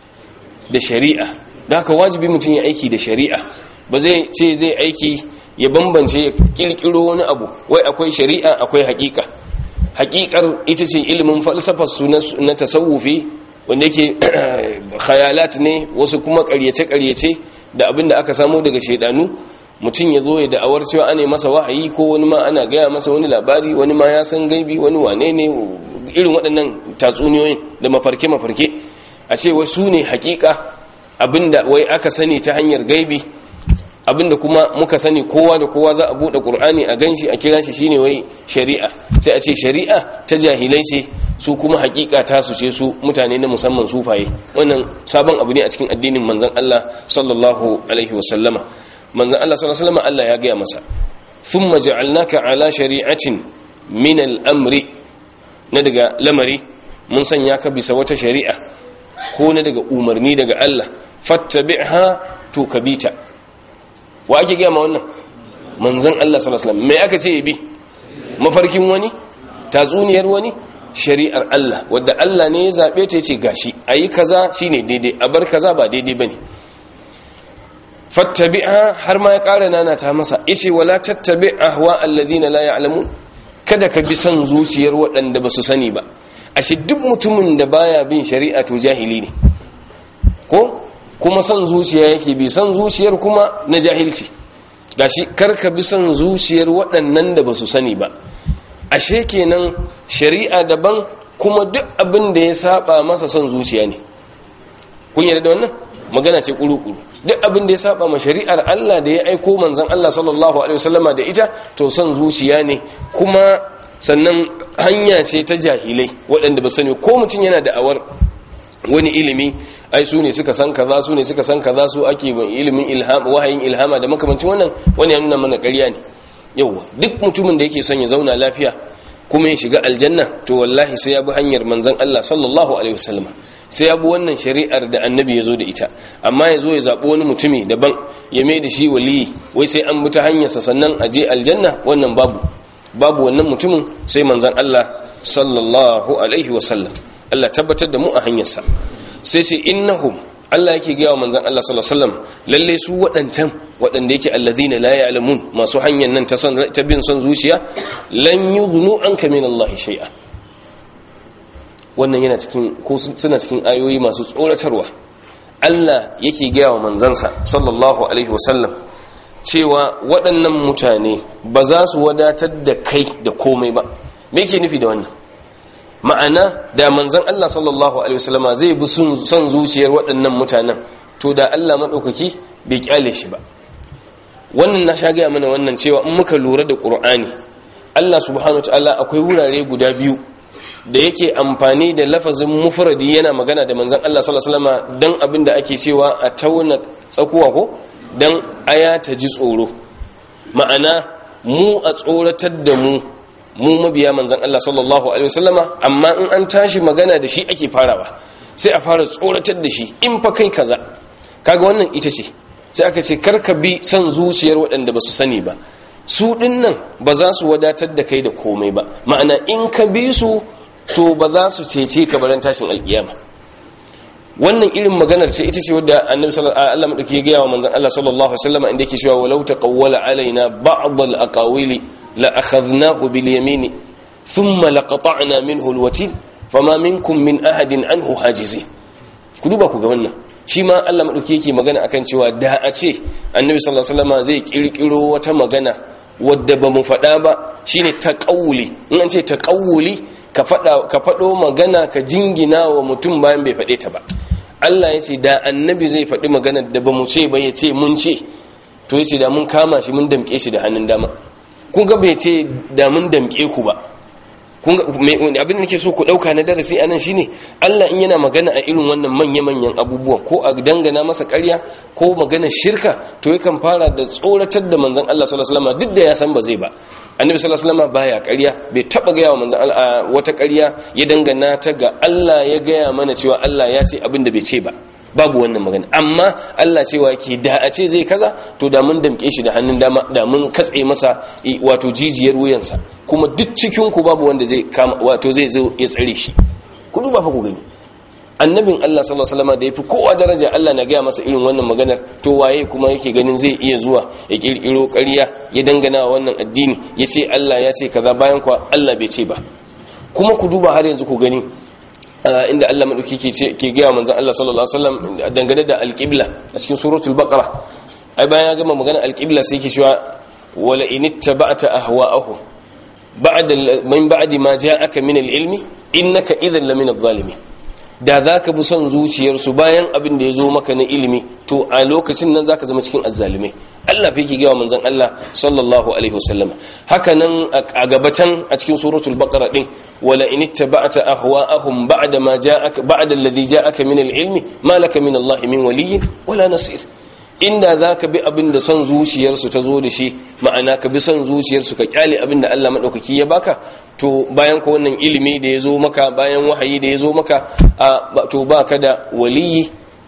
da shari'a da haka wajibi mutum ya aiki da shari'a ba zai ce zai aiki ya bambance ya kirkiro wani abu wai akwai shari'a akwai haƙiƙa haƙiƙar ita ce ilimin falsafar su na tasawufi wanda yake khayalat ne wasu kuma ƙaryace-ƙaryace da abin da aka samu daga shaidanu mutum ya zo ya da'awar cewa ana masa wahayi ko wani ma ana gaya masa wani labari wani ma ya san gaibi wani wane ne irin waɗannan tatsuniyoyin da mafarke-mafarke a ce wai su ne hakika abinda wai aka sani ta hanyar gaibi abinda kuma muka sani kowa da kowa za a buɗe ƙur'ani a ganshi a kira shi shine wai shari'a sai a ce shari'a ta jahilai ce su kuma hakika ta su ce su mutane na musamman sufaye wannan sabon abu ne a cikin addinin manzon Allah sallallahu alaihi wasallama manzon Allah sallallahu alaihi wasallama Allah ya gaya masa thumma ja'alnaka ala shari'atin min al-amri na daga lamari mun sanya ka bisa wata shari'a ko na daga umarni daga Allah fattabi'ha to kabita wa ake gaya ma wannan manzon Allah sallallahu alaihi wasallam me aka ce bi mafarkin wani tatsuniyar wani shari'ar Allah wadda Allah ne ya zabe ta yace gashi ayi kaza shine daidai a bar kaza ba daidai bane fattabi'ha har ma ya ƙara nana ta masa yace wala tattabi' ahwa alladhina la ya'lamun kada ka bi son zuciyar waɗanda ba su sani ba ashe duk mutumin da baya bin shari'a to jahili ne ko kuma son zuciya yake bi son zuciyar kuma na jahilci gashi karka bi son zuciyar waɗannan da ba su sani ba ashe kenan shari'a daban kuma duk abin da ya saba masa son zuciya ne kun yarda da wannan magana ce kuru-kuru duk abin da ya saba ma shari'ar Allah da ya aiko manzon Allah sallallahu alaihi wasallama da ita to son zuciya ne kuma sannan hanya ce ta jahilai waɗanda ba sani ko mutum yana da awar wani ilimi ai su ne suka san kaza su ne suka san kaza su ake ban ilimin ilham wahayin ilhama da makamancin wannan wani ya nuna mana ƙarya ne yauwa duk mutumin da yake son ya zauna lafiya kuma ya shiga aljanna to wallahi sai ya bi hanyar manzon Allah sallallahu alaihi wasallam sai ya bi wannan shari'ar da annabi ya zo da ita amma ya zo ya zaɓi wani mutumi daban ya mai da shi waliyi wai sai an bi ta hanyarsa sannan a je aljanna wannan babu babu wannan mutumin sai manzon Allah sallallahu alaihi wasallam Allah tabbatar da mu a hanyarsa sai sai innahum Allah yake gaya wa manzon Allah sallallahu alaihi wasallam lalle su waɗancan waɗanda yake allazina la ya'lamun masu hanyar nan ta san ta bin son zuciya lan yughnu anka min Allah shay'a wannan yana cikin ko suna cikin ayoyi masu tsoratarwa Allah yake gaya wa manzansa sallallahu alaihi wasallam cewa waɗannan mutane ba za su wadatar da kai da komai ba me yake nufi da wannan ma'ana da manzan Allah sallallahu alaihi wasallama zai bi son zuciyar waɗannan mutanen to da Allah maɗaukaki bai kyale shi ba wannan na sha gaya mana wannan cewa in muka lura da ƙur'ani Allah subhanahu ta'ala akwai wurare guda biyu da yake amfani da lafazin mufradi yana magana da manzan Allah sallallahu alaihi wasallama dan abin da ake cewa a tauna tsakuwa ko dan aya ta ji tsoro ma'ana mu a tsoratar da mu mu mabiya manzan Allah sallallahu alaihi wasallama amma in an tashi magana da shi ake farawa sai a fara tsoratar da shi in fa kai kaza kaga wannan ita ce sai aka ce karka bi son zuciyar waɗanda ba su sani ba su ɗin nan ba za su wadatar da kai da komai ba ma'ana in ka bi su to ba za su cece ka baran tashin alkiyama wannan irin maganar ce ita ce wadda annabi sallallahu alaihi wasallam madauki ya gaya wa manzon Allah sallallahu alaihi wasallam inda yake cewa walau taqawwala alaina ba'd al-aqawili la akhadnahu bil yamini thumma laqata'na minhu al-watin fama minkum min ahadin anhu hajizi ku duba ku ga wannan shi ma Allah madauki yake magana akan cewa da a ce annabi sallallahu alaihi wasallam zai kirkiro wata magana wadda ba mu faɗa ba shine taqawuli in an ce taqawuli ka faɗa ka faɗo magana ka jingina wa mutum bayan bai faɗe ta ba Allah ya ce da annabi zai faɗi magana da ba mu ce ba ya ce mun ce to ya ce da mun kama shi mun damƙe shi da hannun dama kun ga bai ce da mun damƙe ku ba abin da nake so ku dauka na darasi anan shine Allah in yana magana a irin wannan manya-manyan abubuwa ko a dangana masa ƙarya ko magana shirka to yakan fara da tsoratar da manzon Allah sallallahu alaihi wasallam duk da ya san ba zai ba annabi sallallahu alaihi wasallam baya ƙarya bai taba gaya wa manzon Allah wata ƙarya ya dangana ta ga Allah ya gaya mana cewa Allah ya ce abin da bai ce ba babu wannan magana amma Allah cewa ke da a ce zai kaza to da mun damke shi da hannun dama da mun katse masa wato jijiyar wuyansa kuma duk cikin ku babu wanda zai kama wato zai zo ya tsare shi ku duba fa ku gani annabin Allah sallallahu alaihi wasallam da yafi kowa daraja Allah na gaya masa irin wannan maganar to waye kuma yake ganin zai iya zuwa ya kirkiro ƙarya ya dangana wa wannan addini ya ce Allah ya ce kaza bayan kuwa Allah bai ce ba kuma ku duba har yanzu ku gani inda Allah madauki ke ce ke ga manzon Allah sallallahu alaihi wasallam dangane da alqibla a cikin suratul baqara ai bayan ya gama magana alqibla sai yake cewa wala in ittaba'ta ahwa'ahum ba'da min ba'di ma ja'aka min al-ilmi innaka idhan lamin adh-dhalimin da zaka bi son zuciyarsu bayan abin da ya zo maka na ilimi to a lokacin nan zaka zama cikin azzalimai Allah fi gawa manzon Allah sallallahu alaihi wasallam haka nan a gabatan a cikin suratul baqara din wala in ittaba'ta ahwa'ahum ba'da ma ja'aka ba'da alladhi ja'aka min al-ilmi ma laka min Allah min waliyyin wala nasir inda zaka bi abin da son zuciyarsu ta zo da shi ma'ana ka bi son zuciyarsu ka kyale abin da Allah madaukaki ya baka to bayan ko wannan ilimi da ya zo maka bayan wahayi da ya zo maka to baka da waliyi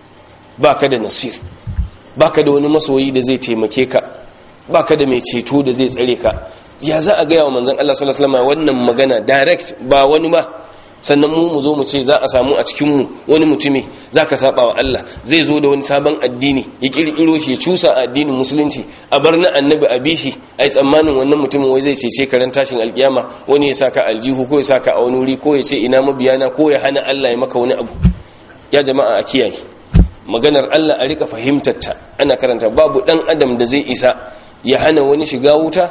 baka da nasir baka da wani masoyi da zai taimake ka baka da mai ceto da zai tsare ka ya za a gaya wa manzon Allah sallallahu alaihi wasallam wannan magana direct ba wani ba sannan mu mu zo mu ce za a samu a cikin mu wani mutumi zaka saba wa Allah zai zo da wani sabon addini ya kirkiro shi ya cusa a addinin musulunci a bar na annabi a bishi ai tsammanin wannan mutumin wai zai cece karan tashin alkiyama wani ya saka aljihu ko ya saka a wani wuri ko ya ce ina mabiyana ko ya hana Allah ya maka wani abu ya jama'a a kiyaye maganar Allah a rika fahimtar ta ana karanta babu dan adam da zai isa ya hana wani shiga wuta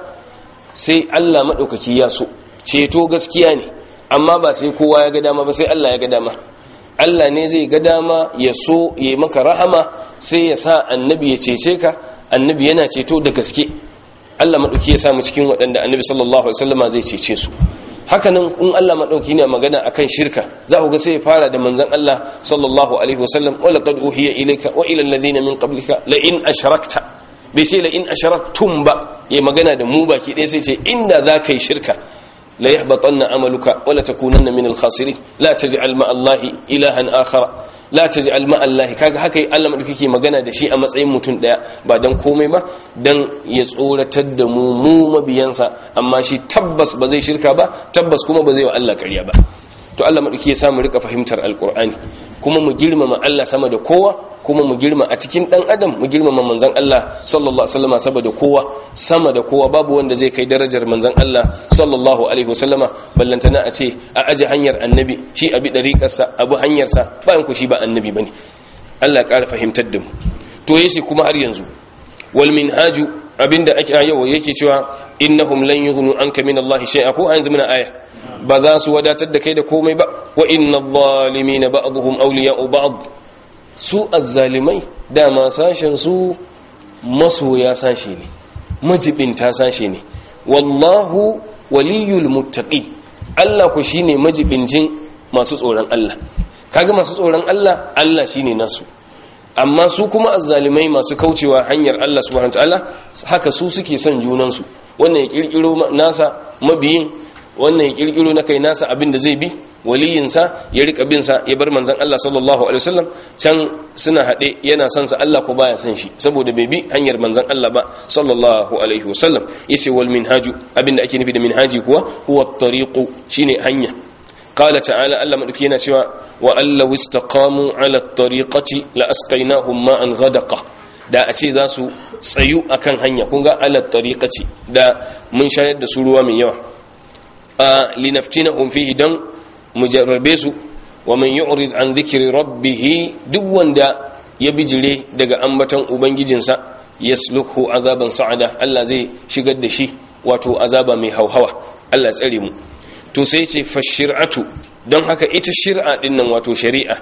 sai Allah maɗaukaki ya so ceto gaskiya ne amma ba sai kowa ya ga dama ba sai Allah ya ga dama Allah ne zai ga dama ya so ya yi maka rahama sai ya sa annabi ya cece ka annabi yana ceto da gaske Allah maɗauki ya samu cikin waɗanda annabi sallallahu alaihi wasallama zai cece su hakanan in Allah maɗauki ne magana akan shirka za ku ga sai ya fara da manzon Allah sallallahu alaihi wasallam wa laqad uhiya ilayka wa ila alladhina min qablika la in ashrakta bai sai la in ashraktum ba ya magana da mu baki ɗaya sai ce inda za ka yi shirka la yahbatanna amaluka wa la takunanna min al-khasirin la taj'al ma Allah ilahan akhara la taj'al ma Allah kaga haka Allah madauki magana da shi a matsayin mutum daya ba dan komai ba dan ya tsoratar da mu mu mabiyansa amma shi tabbas ba zai shirka ba tabbas kuma ba zai wa Allah ƙarya ba to Allah madauki ya samu rika fahimtar alqur'ani kuma mu girmama Allah sama da kowa kuma mu girma a cikin dan adam mu girmama manzon Allah sallallahu alaihi wasallama saboda kowa sama da kowa babu wanda zai kai darajar manzon Allah sallallahu alaihi wasallama ballantana a ce a aje hanyar annabi shi abi dariƙarsa abu hanyarsa bayan ku shi ba annabi bane Allah ya ƙara fahimtar da mu to yace kuma har yanzu wal minhaju abinda ake yau yake cewa innahum lan yughnu anka min Allah shay'a ko yanzu muna aya ba za su wadatar da kai da komai ba wa inna adh-dhalimina ba'dhum awliya'u ba'd su azzalimai dama sashen su masoya sashe ne majibinta sashe ne wallahu waliyul muttaqin Allah ku shine majibincin masu tsoron Allah kaga masu tsoron Allah Allah shine nasu amma su kuma azzalimai masu kaucewa hanyar Allah subhanahu wataala haka su suke son junansu wannan ya kirkiro nasa mabiyin wannan ya kirkiro na kai nasa abin da zai bi waliyinsa ya rika bin sa ya bar manzon Allah sallallahu alaihi wasallam can suna hade yana son sa Allah ko baya son shi saboda bai bi hanyar manzon Allah ba sallallahu alaihi wasallam yace wal minhaju abinda ake nufi da minhaji kuwa huwa at-tariqu shine hanya qala ta'ala Allah madauki yana cewa wa allahu istaqamu ala at-tariqati la asqaynahum ma'an ghadaqa da a ce za su tsayu akan hanya kun ga ala tariqati da mun shayar da su ruwa mai yawa a linaftinahum fihi dan mujarrabe su wa man yu'rid an dhikri rabbih duk wanda ya bijire daga ambaton ubangijinsa yasluhu azaban sa'ada Allah zai shigar da shi wato azaba mai hauhawa Allah tsare mu to sai ce fashir'atu don haka ita shir'a din nan wato shari'a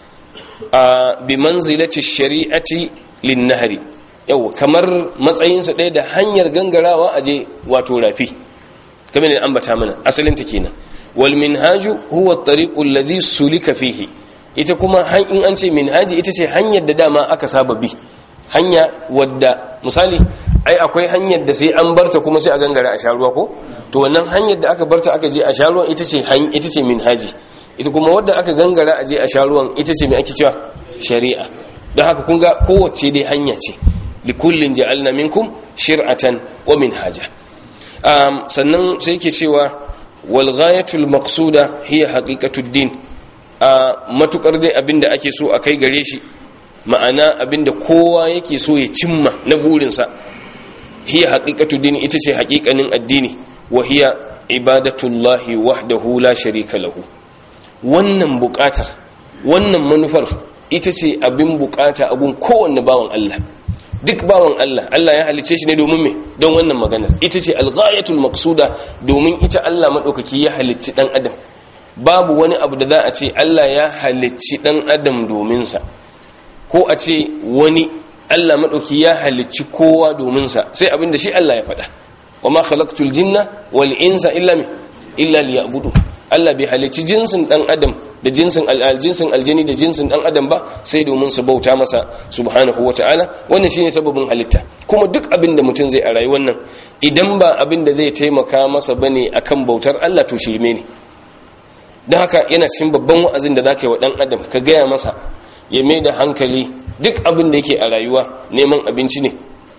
a bi manzilati shari'ati lin nahri yau kamar matsayinsa ɗaya da hanyar gangarawa aje wato rafi kamar ne ambata mana asalin ta kenan wal minhaju huwa at-tariqu alladhi sulika fihi ita kuma in an ce minhaji ita ce hanyar da dama aka saba bi hanya wadda misali ai akwai hanyar da sai an barta kuma sai a gangara a sharuwa ko to wannan hanyar da aka barta aka je a sharuwa ita ce ita ce minhaji ita kuma wadda aka gangara a je a sharuwan ita ce mai ake cewa shari'a don haka kun ga kowace dai hanya ce likullin ja'alna minkum shir'atan wa minhaja um, sannan sai yake cewa wal ghayatul maqsuda hiya haqiqatud din a matukar dai abinda ake so a kai gare shi ma'ana abinda kowa yake so ya cimma na burinsa hiya haqiqatud din ita ce haƙiƙanin addini wa hiya ibadatullahi wahdahu la sharika lahu wannan buƙatar wannan manufar ita ce abin buƙata a gun kowanne bawan Allah duk bawan Allah Allah ya halice shi ne domin me don wannan maganar ita ce alghayatul maqsuda domin ita Allah madaukaki ya halicci dan adam babu wani abu da za a ce Allah ya halicci dan adam domin sa ko a ce wani Allah madauki ya halicci kowa domin sa sai abin da shi Allah ya faɗa wa ma khalaqtul jinna wal insa illa illa liya'budu Allah bai halicci jinsin dan adam da jinsin aljinsin aljini da jinsin dan adam ba sai domin su bauta masa subhanahu wataala wannan shine sababin halitta kuma duk abin da mutum zai a rayuwar nan idan ba abin da zai taimaka masa bane akan bautar Allah to shirme ne don haka yana cikin babban wa'azin da zaka yi wa dan adam ka gaya masa ya mai da hankali duk abin da yake a rayuwa neman abinci ne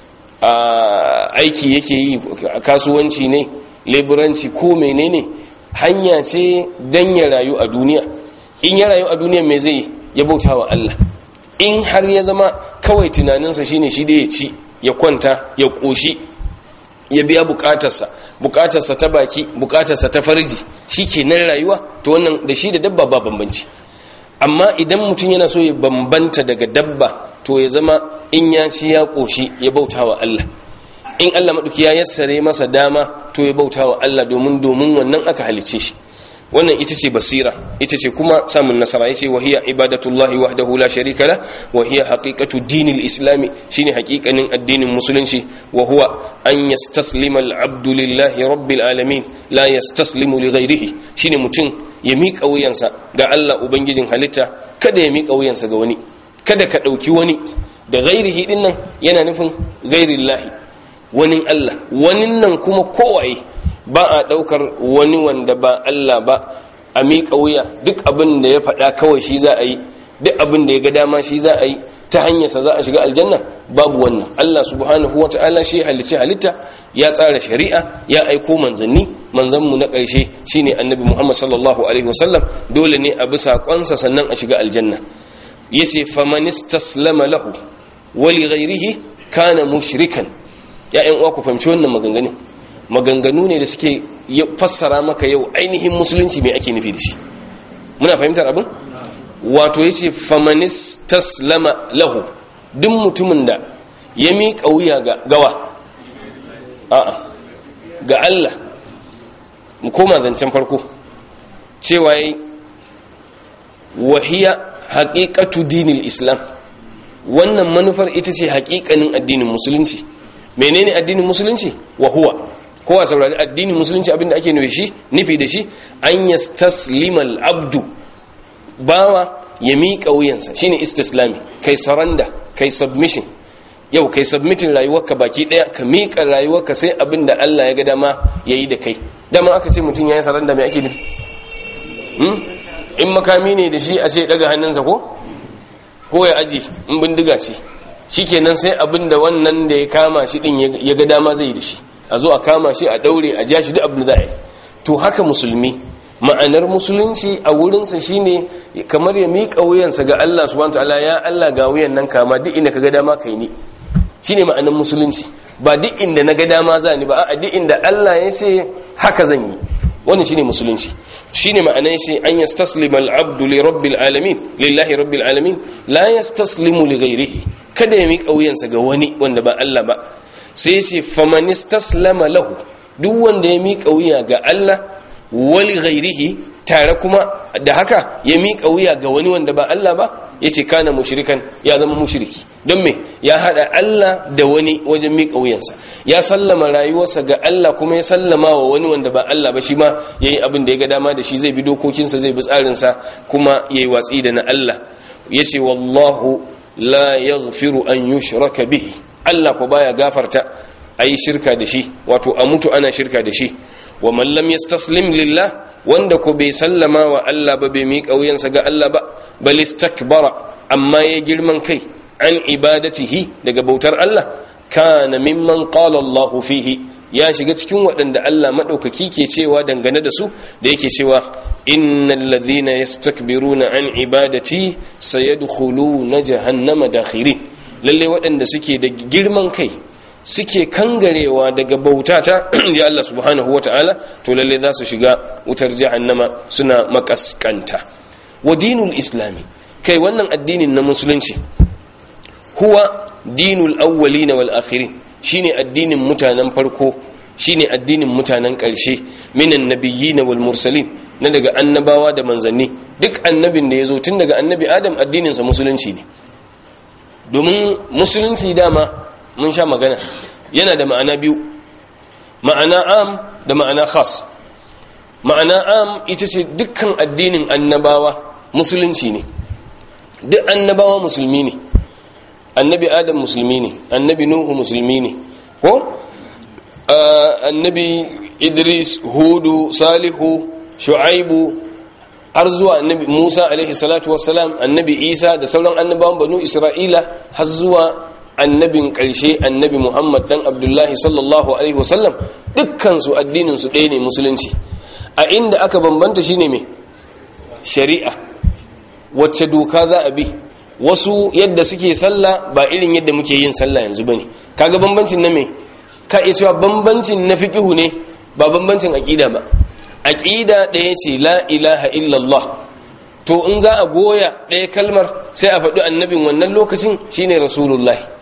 a aiki yake yi kasuwanci ne leburanci ko menene hanya ce dan ya rayu a duniya in ya rayu a duniya mai zai ya bauta wa Allah in har ya zama kawai tunaninsa shine shi da ya ci ya kwanta ya koshi ya biya bukatarsa bukatarsa ta baki bukatarsa ta farji shi ke nan rayuwa to wannan da shi da dabba ba bambanci amma idan mutum yana so ya bambanta daga dabba to ya zama in ya ci ya koshi ya bauta wa Allah in Allah maɗauki ya yassare masa dama to ya bauta wa Allah domin domin wannan aka halice shi wannan ita ce basira ita ce kuma samun nasara yace wa hiya ibadatullahi wahdahu la sharika la wa hiya haqiqatu dinil islami shine haqiqanin addinin musulunci wa huwa an yastaslima al-abdu lillahi rabbil alamin la yastaslimu li ghayrihi shine mutum ya miƙa wuyansa ga Allah ubangijin halitta kada ya miƙa wuyansa ga wani kada ka ɗauki wani da ghairihi din nan yana nufin ghairillahi wani Allah wani nan kuma kowaye ba a ɗaukar wani wanda ba Allah ba a miƙa wuya duk abin da ya faɗa kawai shi za a yi duk abin da ya ga dama shi za a yi ta hanyarsa za a shiga aljanna babu wannan Allah subhanahu wa ta'ala shi halicci halitta ya tsara shari'a ya aiko manzanni manzanmu na ƙarshe shine annabi Muhammad sallallahu alaihi wasallam dole ne a bi saƙonsa sannan a shiga aljanna yace famanistaslama lahu wa li ghairihi kana mushrikan ya ƴan uwa ku fahimci wannan maganganun maganganu ne da suke fassara maka yau ainihin musulunci mai ake nufi da shi muna fahimtar abin wato ya ce famanis taslama lahu duk mutumin da ya miƙa wuya ga gawa a'a ga Allah mu koma zancen farko cewa yi wahiya haƙiƙatu dinil islam wannan manufar ita ce haƙiƙanin addinin musulunci menene addinin musulunci wa huwa kowa saurari addinin musulunci abinda ake nufi shi nufi da shi an yastaslima al-abdu bawa ya miƙa wuyansa shine istislami kai saranda kai submission yau kai submitin rayuwarka baki daya ka miƙa rayuwarka sai abinda Allah ya ga dama yayi da kai dama aka ce mutum yayi saranda mai ake nufi hmm? in makami ne da shi a ce daga hannunsa ko ko ya aje in bindiga ce shikenan sai abinda wannan da ya kama shi din ya ga dama zai yi da shi a zo a kama shi a daure a ja shi duk abin da za a yi to haka musulmi ma'anar musulunci a wurinsa shine kamar ya miƙa wuyansa ga Allah subhanahu wataala ya Allah ga wuyan nan kama duk inda ka ga dama kai ni shine ma'anar musulunci ba duk inda na ga dama za ni ba a duk inda Allah ya ce haka zan yi wannan shine musulunci shine ma'anar shi an yastaslima al-abdu li rabbil alamin lillahi rabbil alamin la yastaslimu li ghayrihi kada ya miƙa wuyansa ga wani wanda ba Allah ba sai ce famanistaslama lahu duk wanda ya miƙa wuya ga Allah wali ghairihi tare kuma da haka ya miƙa wuya ga wani wanda ba Allah ba ya ce kana mushrikan ya zama mushriki don me ya haɗa Allah da wani wajen miƙa wuyansa ya sallama rayuwarsa ga Allah kuma ya sallama wa wani wanda ba Allah ba shi ma ya yi abin da ya ga dama da shi zai bi dokokinsa zai bi tsarinsa kuma ya yi watsi da na Allah ya ce wallahu la yaghfiru an yushraka bihi Allah ko baya gafarta ayi shirka da shi wato a mutu ana shirka da shi wa man lam yastaslim lillah wanda ko bai sallama wa Allah ba bai miƙa wuyansa ga Allah ba bal istakbara amma ya girman kai an ibadatihi daga bautar Allah kana mimman qala Allah fihi ya shiga cikin waɗanda Allah maɗaukaki ke cewa dangane da su da yake cewa innal ladhina yastakbiruna an ibadati sayadkhuluna jahannama dakhirin lalle waɗanda suke da girman kai suke kangarewa daga bautata ya Allah subhanahu wata'ala to lalle za su shiga wutar jahannama suna makaskanta wa dinul islami kai wannan addinin na musulunci huwa dinul awwalina wal akhirin shine addinin mutanen farko shine addinin mutanen ƙarshe minan nabiyyin wal mursalin na daga annabawa da manzanni duk annabin da ya zo tun daga annabi adam addininsa musulunci ne domin musulunci dama mun sha magana yana da ma'ana biyu ma'ana am da ma'ana khas ma'ana am ita ce dukkan addinin annabawa musulunci ne duk annabawa musulmi ne annabi adam musulmi ne annabi nuhu musulmi ne ko annabi idris hudu salihu shu'aibu har zuwa annabi Musa alaihi salatu wassalam annabi Isa da sauran annabawan banu Isra'ila har zuwa annabin ƙarshe annabi Muhammad dan Abdullahi sallallahu alaihi wasallam dukkan su addinin su ɗaya ne musulunci a inda aka bambanta shine me shari'a wacce doka za a bi wasu yadda suke sallah ba irin yadda muke yin sallah yanzu bane kaga bambancin na me ka iya cewa bambancin na fiqihu ne ba bambancin aqida ba aqida ɗaya ce la ilaha illallah to in za a goya ɗaya kalmar sai a faɗi annabin wannan lokacin shine rasulullahi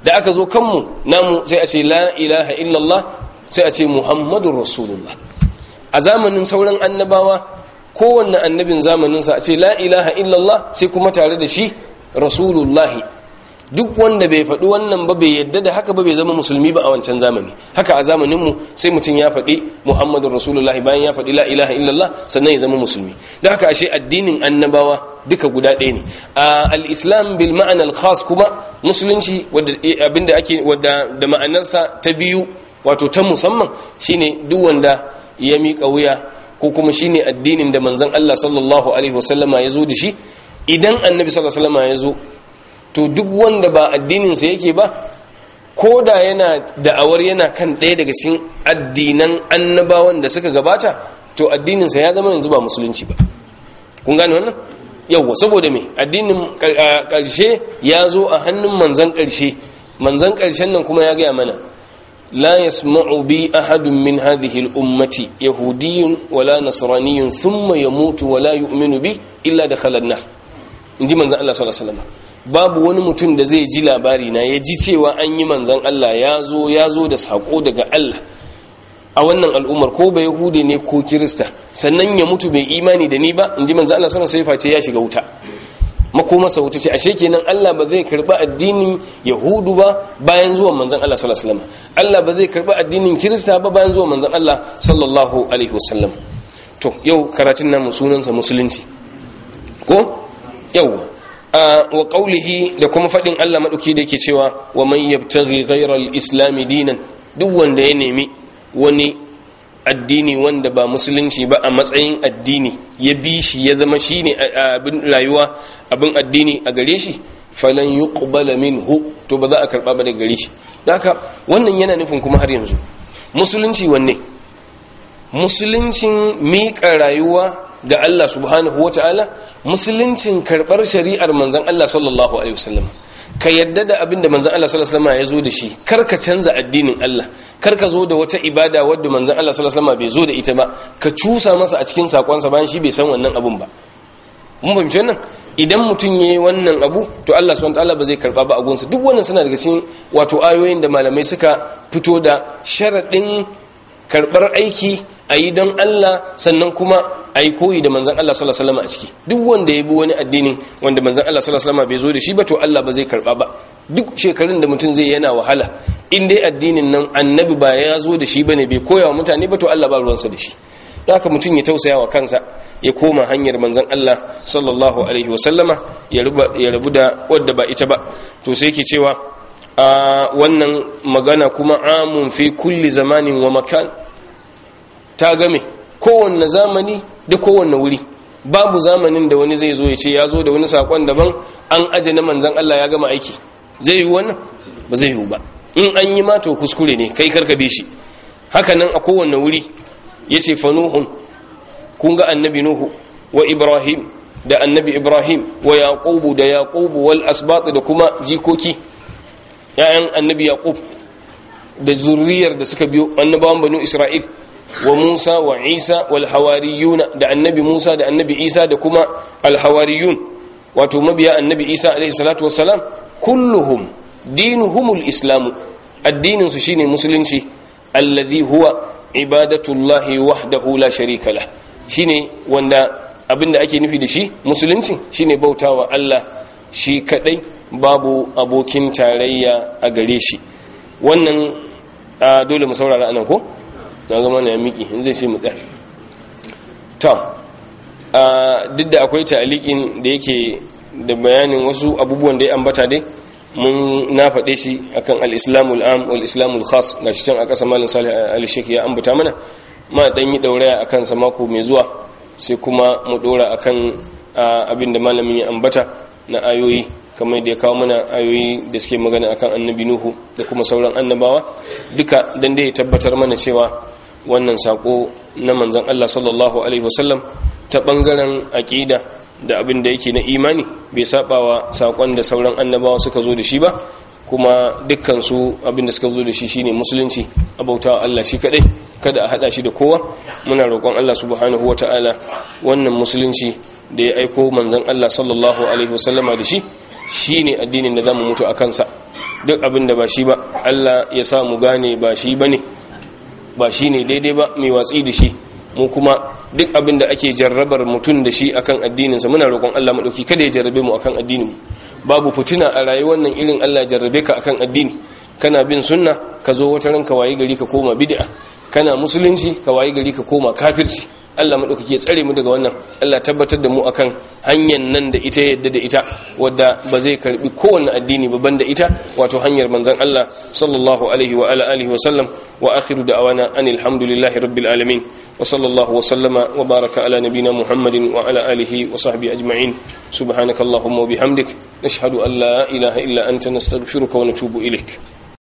da aka zo kanmu namu sai a ce la ilaha illallah sai a ce muhammadun rasulullah a zamanin sauran annabawa kowanne annabin zamaninsa a ce la ilaha illallah sai kuma tare da shi rasulullahi duk wanda bai faɗi wannan ba bai yadda da haka ba bai zama musulmi ba a wancan zamani haka a zamaninmu sai mutum ya faɗi muhammadun rasulullah bayan ya faɗi la ilaha illallah sannan ya zama musulmi da haka ashe addinin annabawa duka guda ɗaya ne al-islam bil ma'ana al-khas kuma musulunci wadda abinda ake wadda da ma'anarsa ta biyu wato ta musamman shine duk wanda ya miƙa wuya ko kuma shine addinin da manzon Allah sallallahu alaihi wasallama ya zo da shi idan annabi sallallahu alaihi wasallama ya zo to duk wanda ba addininsa yake ba ko da yana da'awar yana kan ɗaya daga cikin addinan annabawan da suka gabata to addininsa ya zama yanzu ba musulunci ba kun gane wannan yawwa saboda me addinin ƙarshe ya zo a hannun manzan ƙarshe manzan ƙarshen nan kuma ya gaya mana la yasma'u bi ahadun min hadhihi al-ummati yahudiyyun wala nasraniyyun thumma yamutu wala yu'minu bi illa dakhala an-nar inji manzan Allah sallallahu alaihi wasallam babu wani mutum da zai ji labari na ya ji cewa an yi manzan Allah ya zo ya zo da saƙo daga Allah a wannan al'ummar ko bai yahudi ne ko kirista sannan ya mutu bai imani da ni ba in ji manzan Allah sana sai face ya shiga wuta makomarsa wuta ce ashe kenan Allah ba zai karba addinin yahudu ba bayan zuwan manzan Allah sallallahu alaihi wasallam Allah ba zai karba addinin kirista ba bayan zuwan manzan Allah sallallahu alaihi wasallam to yau karatun namu sunansa musulunci ko yau wa qawlihi da kuma fadin Allah madauki da yake cewa wa man yabtaghi ghayra al-islam dinan duk wanda ya nemi wani addini wanda ba musulunci ba a matsayin addini ya bi shi ya zama shine abin rayuwa abin addini a gare shi falan yuqbala minhu to ba za a karba ba daga gare shi haka wannan yana nufin kuma har yanzu musulunci wanne musuluncin miƙa rayuwa ga Allah subhanahu wata'ala musuluncin karɓar shari'ar manzan Allah sallallahu alaihi wasallam ka yadda da abin da manzan Allah sallallahu alaihi wasallam ya zo da shi kar ka canza addinin Allah kar ka zo da wata ibada wadda manzan Allah sallallahu alaihi wasallam bai zo da ita ba ka cusa masa a cikin sakonsa bayan shi bai san wannan abun ba mun fahimci wannan idan mutum yayi wannan abu to Allah subhanahu wataala ba zai karba ba a gunsa duk wannan suna daga cikin wato ayoyin da malamai suka fito da sharadin karbar aiki a yi don Allah sannan kuma a yi koyi da manzan Allah sallallahu alaihi wasallam a ciki duk wanda ya bi wani addinin wanda manzan Allah sallallahu alaihi wasallam bai zo da shi ba to Allah ba zai karba ba duk shekarun da mutum zai yana wahala in dai addinin nan annabi ba ya zo da shi bane bai koya wa mutane ba to Allah ba ruwansa da shi don haka mutum ya tausaya wa kansa ya koma hanyar manzan Allah sallallahu alaihi wasallama ya rabu da wadda ba ita ba to sai yake cewa a wannan magana kuma amun fi kulli zamanin wa makan ta game kowanne zamani da kowanne wuri babu zamanin da wani zai zo ya ce ya zo da wani sakon daban an aje na manzan Allah ya gama aiki zai yi wannan ba zai yi ba in an yi ma to kuskure ne kai karkabe shi haka nan a kowanne wuri ya ce fa nuhun kun ga annabi nuhu wa ibrahim da annabi ibrahim wa yaqubu da yaqubu wal asbat da kuma jikoki ya'yan annabi yaqub da zurriyar da suka biyo annabawan banu isra'il wa Musa wa Isa wal hawariyuna da annabi Musa da annabi Isa da kuma al hawariyun wato mabiya annabi Isa alaihi salatu wassalam kulluhum dinuhumul islamu addinin su shine musulunci alladhi huwa ibadatullahi wahdahu la sharika lah shine wanda abinda ake nufi da shi musulunci shine bautawa Allah shi kadai babu abokin tarayya a gare shi wannan dole mu saurara anan ko na zama na miki in zai sai mu tsaya ta duk da akwai ta'alikin da yake da bayanin wasu abubuwan da ya ambata dai mun na faɗe shi akan al-islamul am wal islamul khas gashi can a ƙasa malin salih al-sheikh ya ambata mana ma dan yi dauraya akan sa mako mai zuwa sai kuma mu dora akan abin da malamin ya ambata na ayoyi kamar da ya kawo mana ayoyi da suke magana akan annabi nuhu da kuma sauran annabawa duka dan da ya tabbatar mana cewa wannan sako na manzon Allah sallallahu alaihi wasallam ta bangaren aqida da abin da yake na imani bai sabawa sakon da sauran annabawa suka zo da shi ba kuma dukkan su abin da suka zo da shi shine musulunci abautawa Allah shi kadai kada a hada shi da kowa muna roƙon Allah subhanahu wataala wannan musulunci da ya aiko manzon Allah sallallahu alaihi wasallama da shi shine addinin da zamu mutu a kansa duk abin da ba shi ba Allah ya sa mu gane ba shi bane ba shi ne daidai ba mai watsi da shi mu kuma duk abin da ake jarrabar mutum da shi akan addininsa muna roƙon Allah maɗauki kada ya jarrabe mu akan addinin mu babu fitina a rayuwar nan irin Allah jarrabe ka akan addini kana bin sunna ka zo wata ranka wayi gari ka koma bid'a kana musulunci ka wayi gari ka koma kafirci Allah maɗaukaki ya tsare mu daga wannan Allah tabbatar da mu akan hanyar nan da ita yadda da ita wadda ba zai karbi kowanne addini ba banda ita wato hanyar manzon Allah sallallahu alaihi wa ala alihi wa sallam wa akhiru da'wana anil hamdulillahi rabbil alamin wa sallallahu wa sallama wa baraka ala nabina muhammadin wa ala alihi wa sahbihi ajma'in subhanakallahumma wa bihamdik nashhadu an la ilaha illa anta nastaghfiruka wa natubu ilaik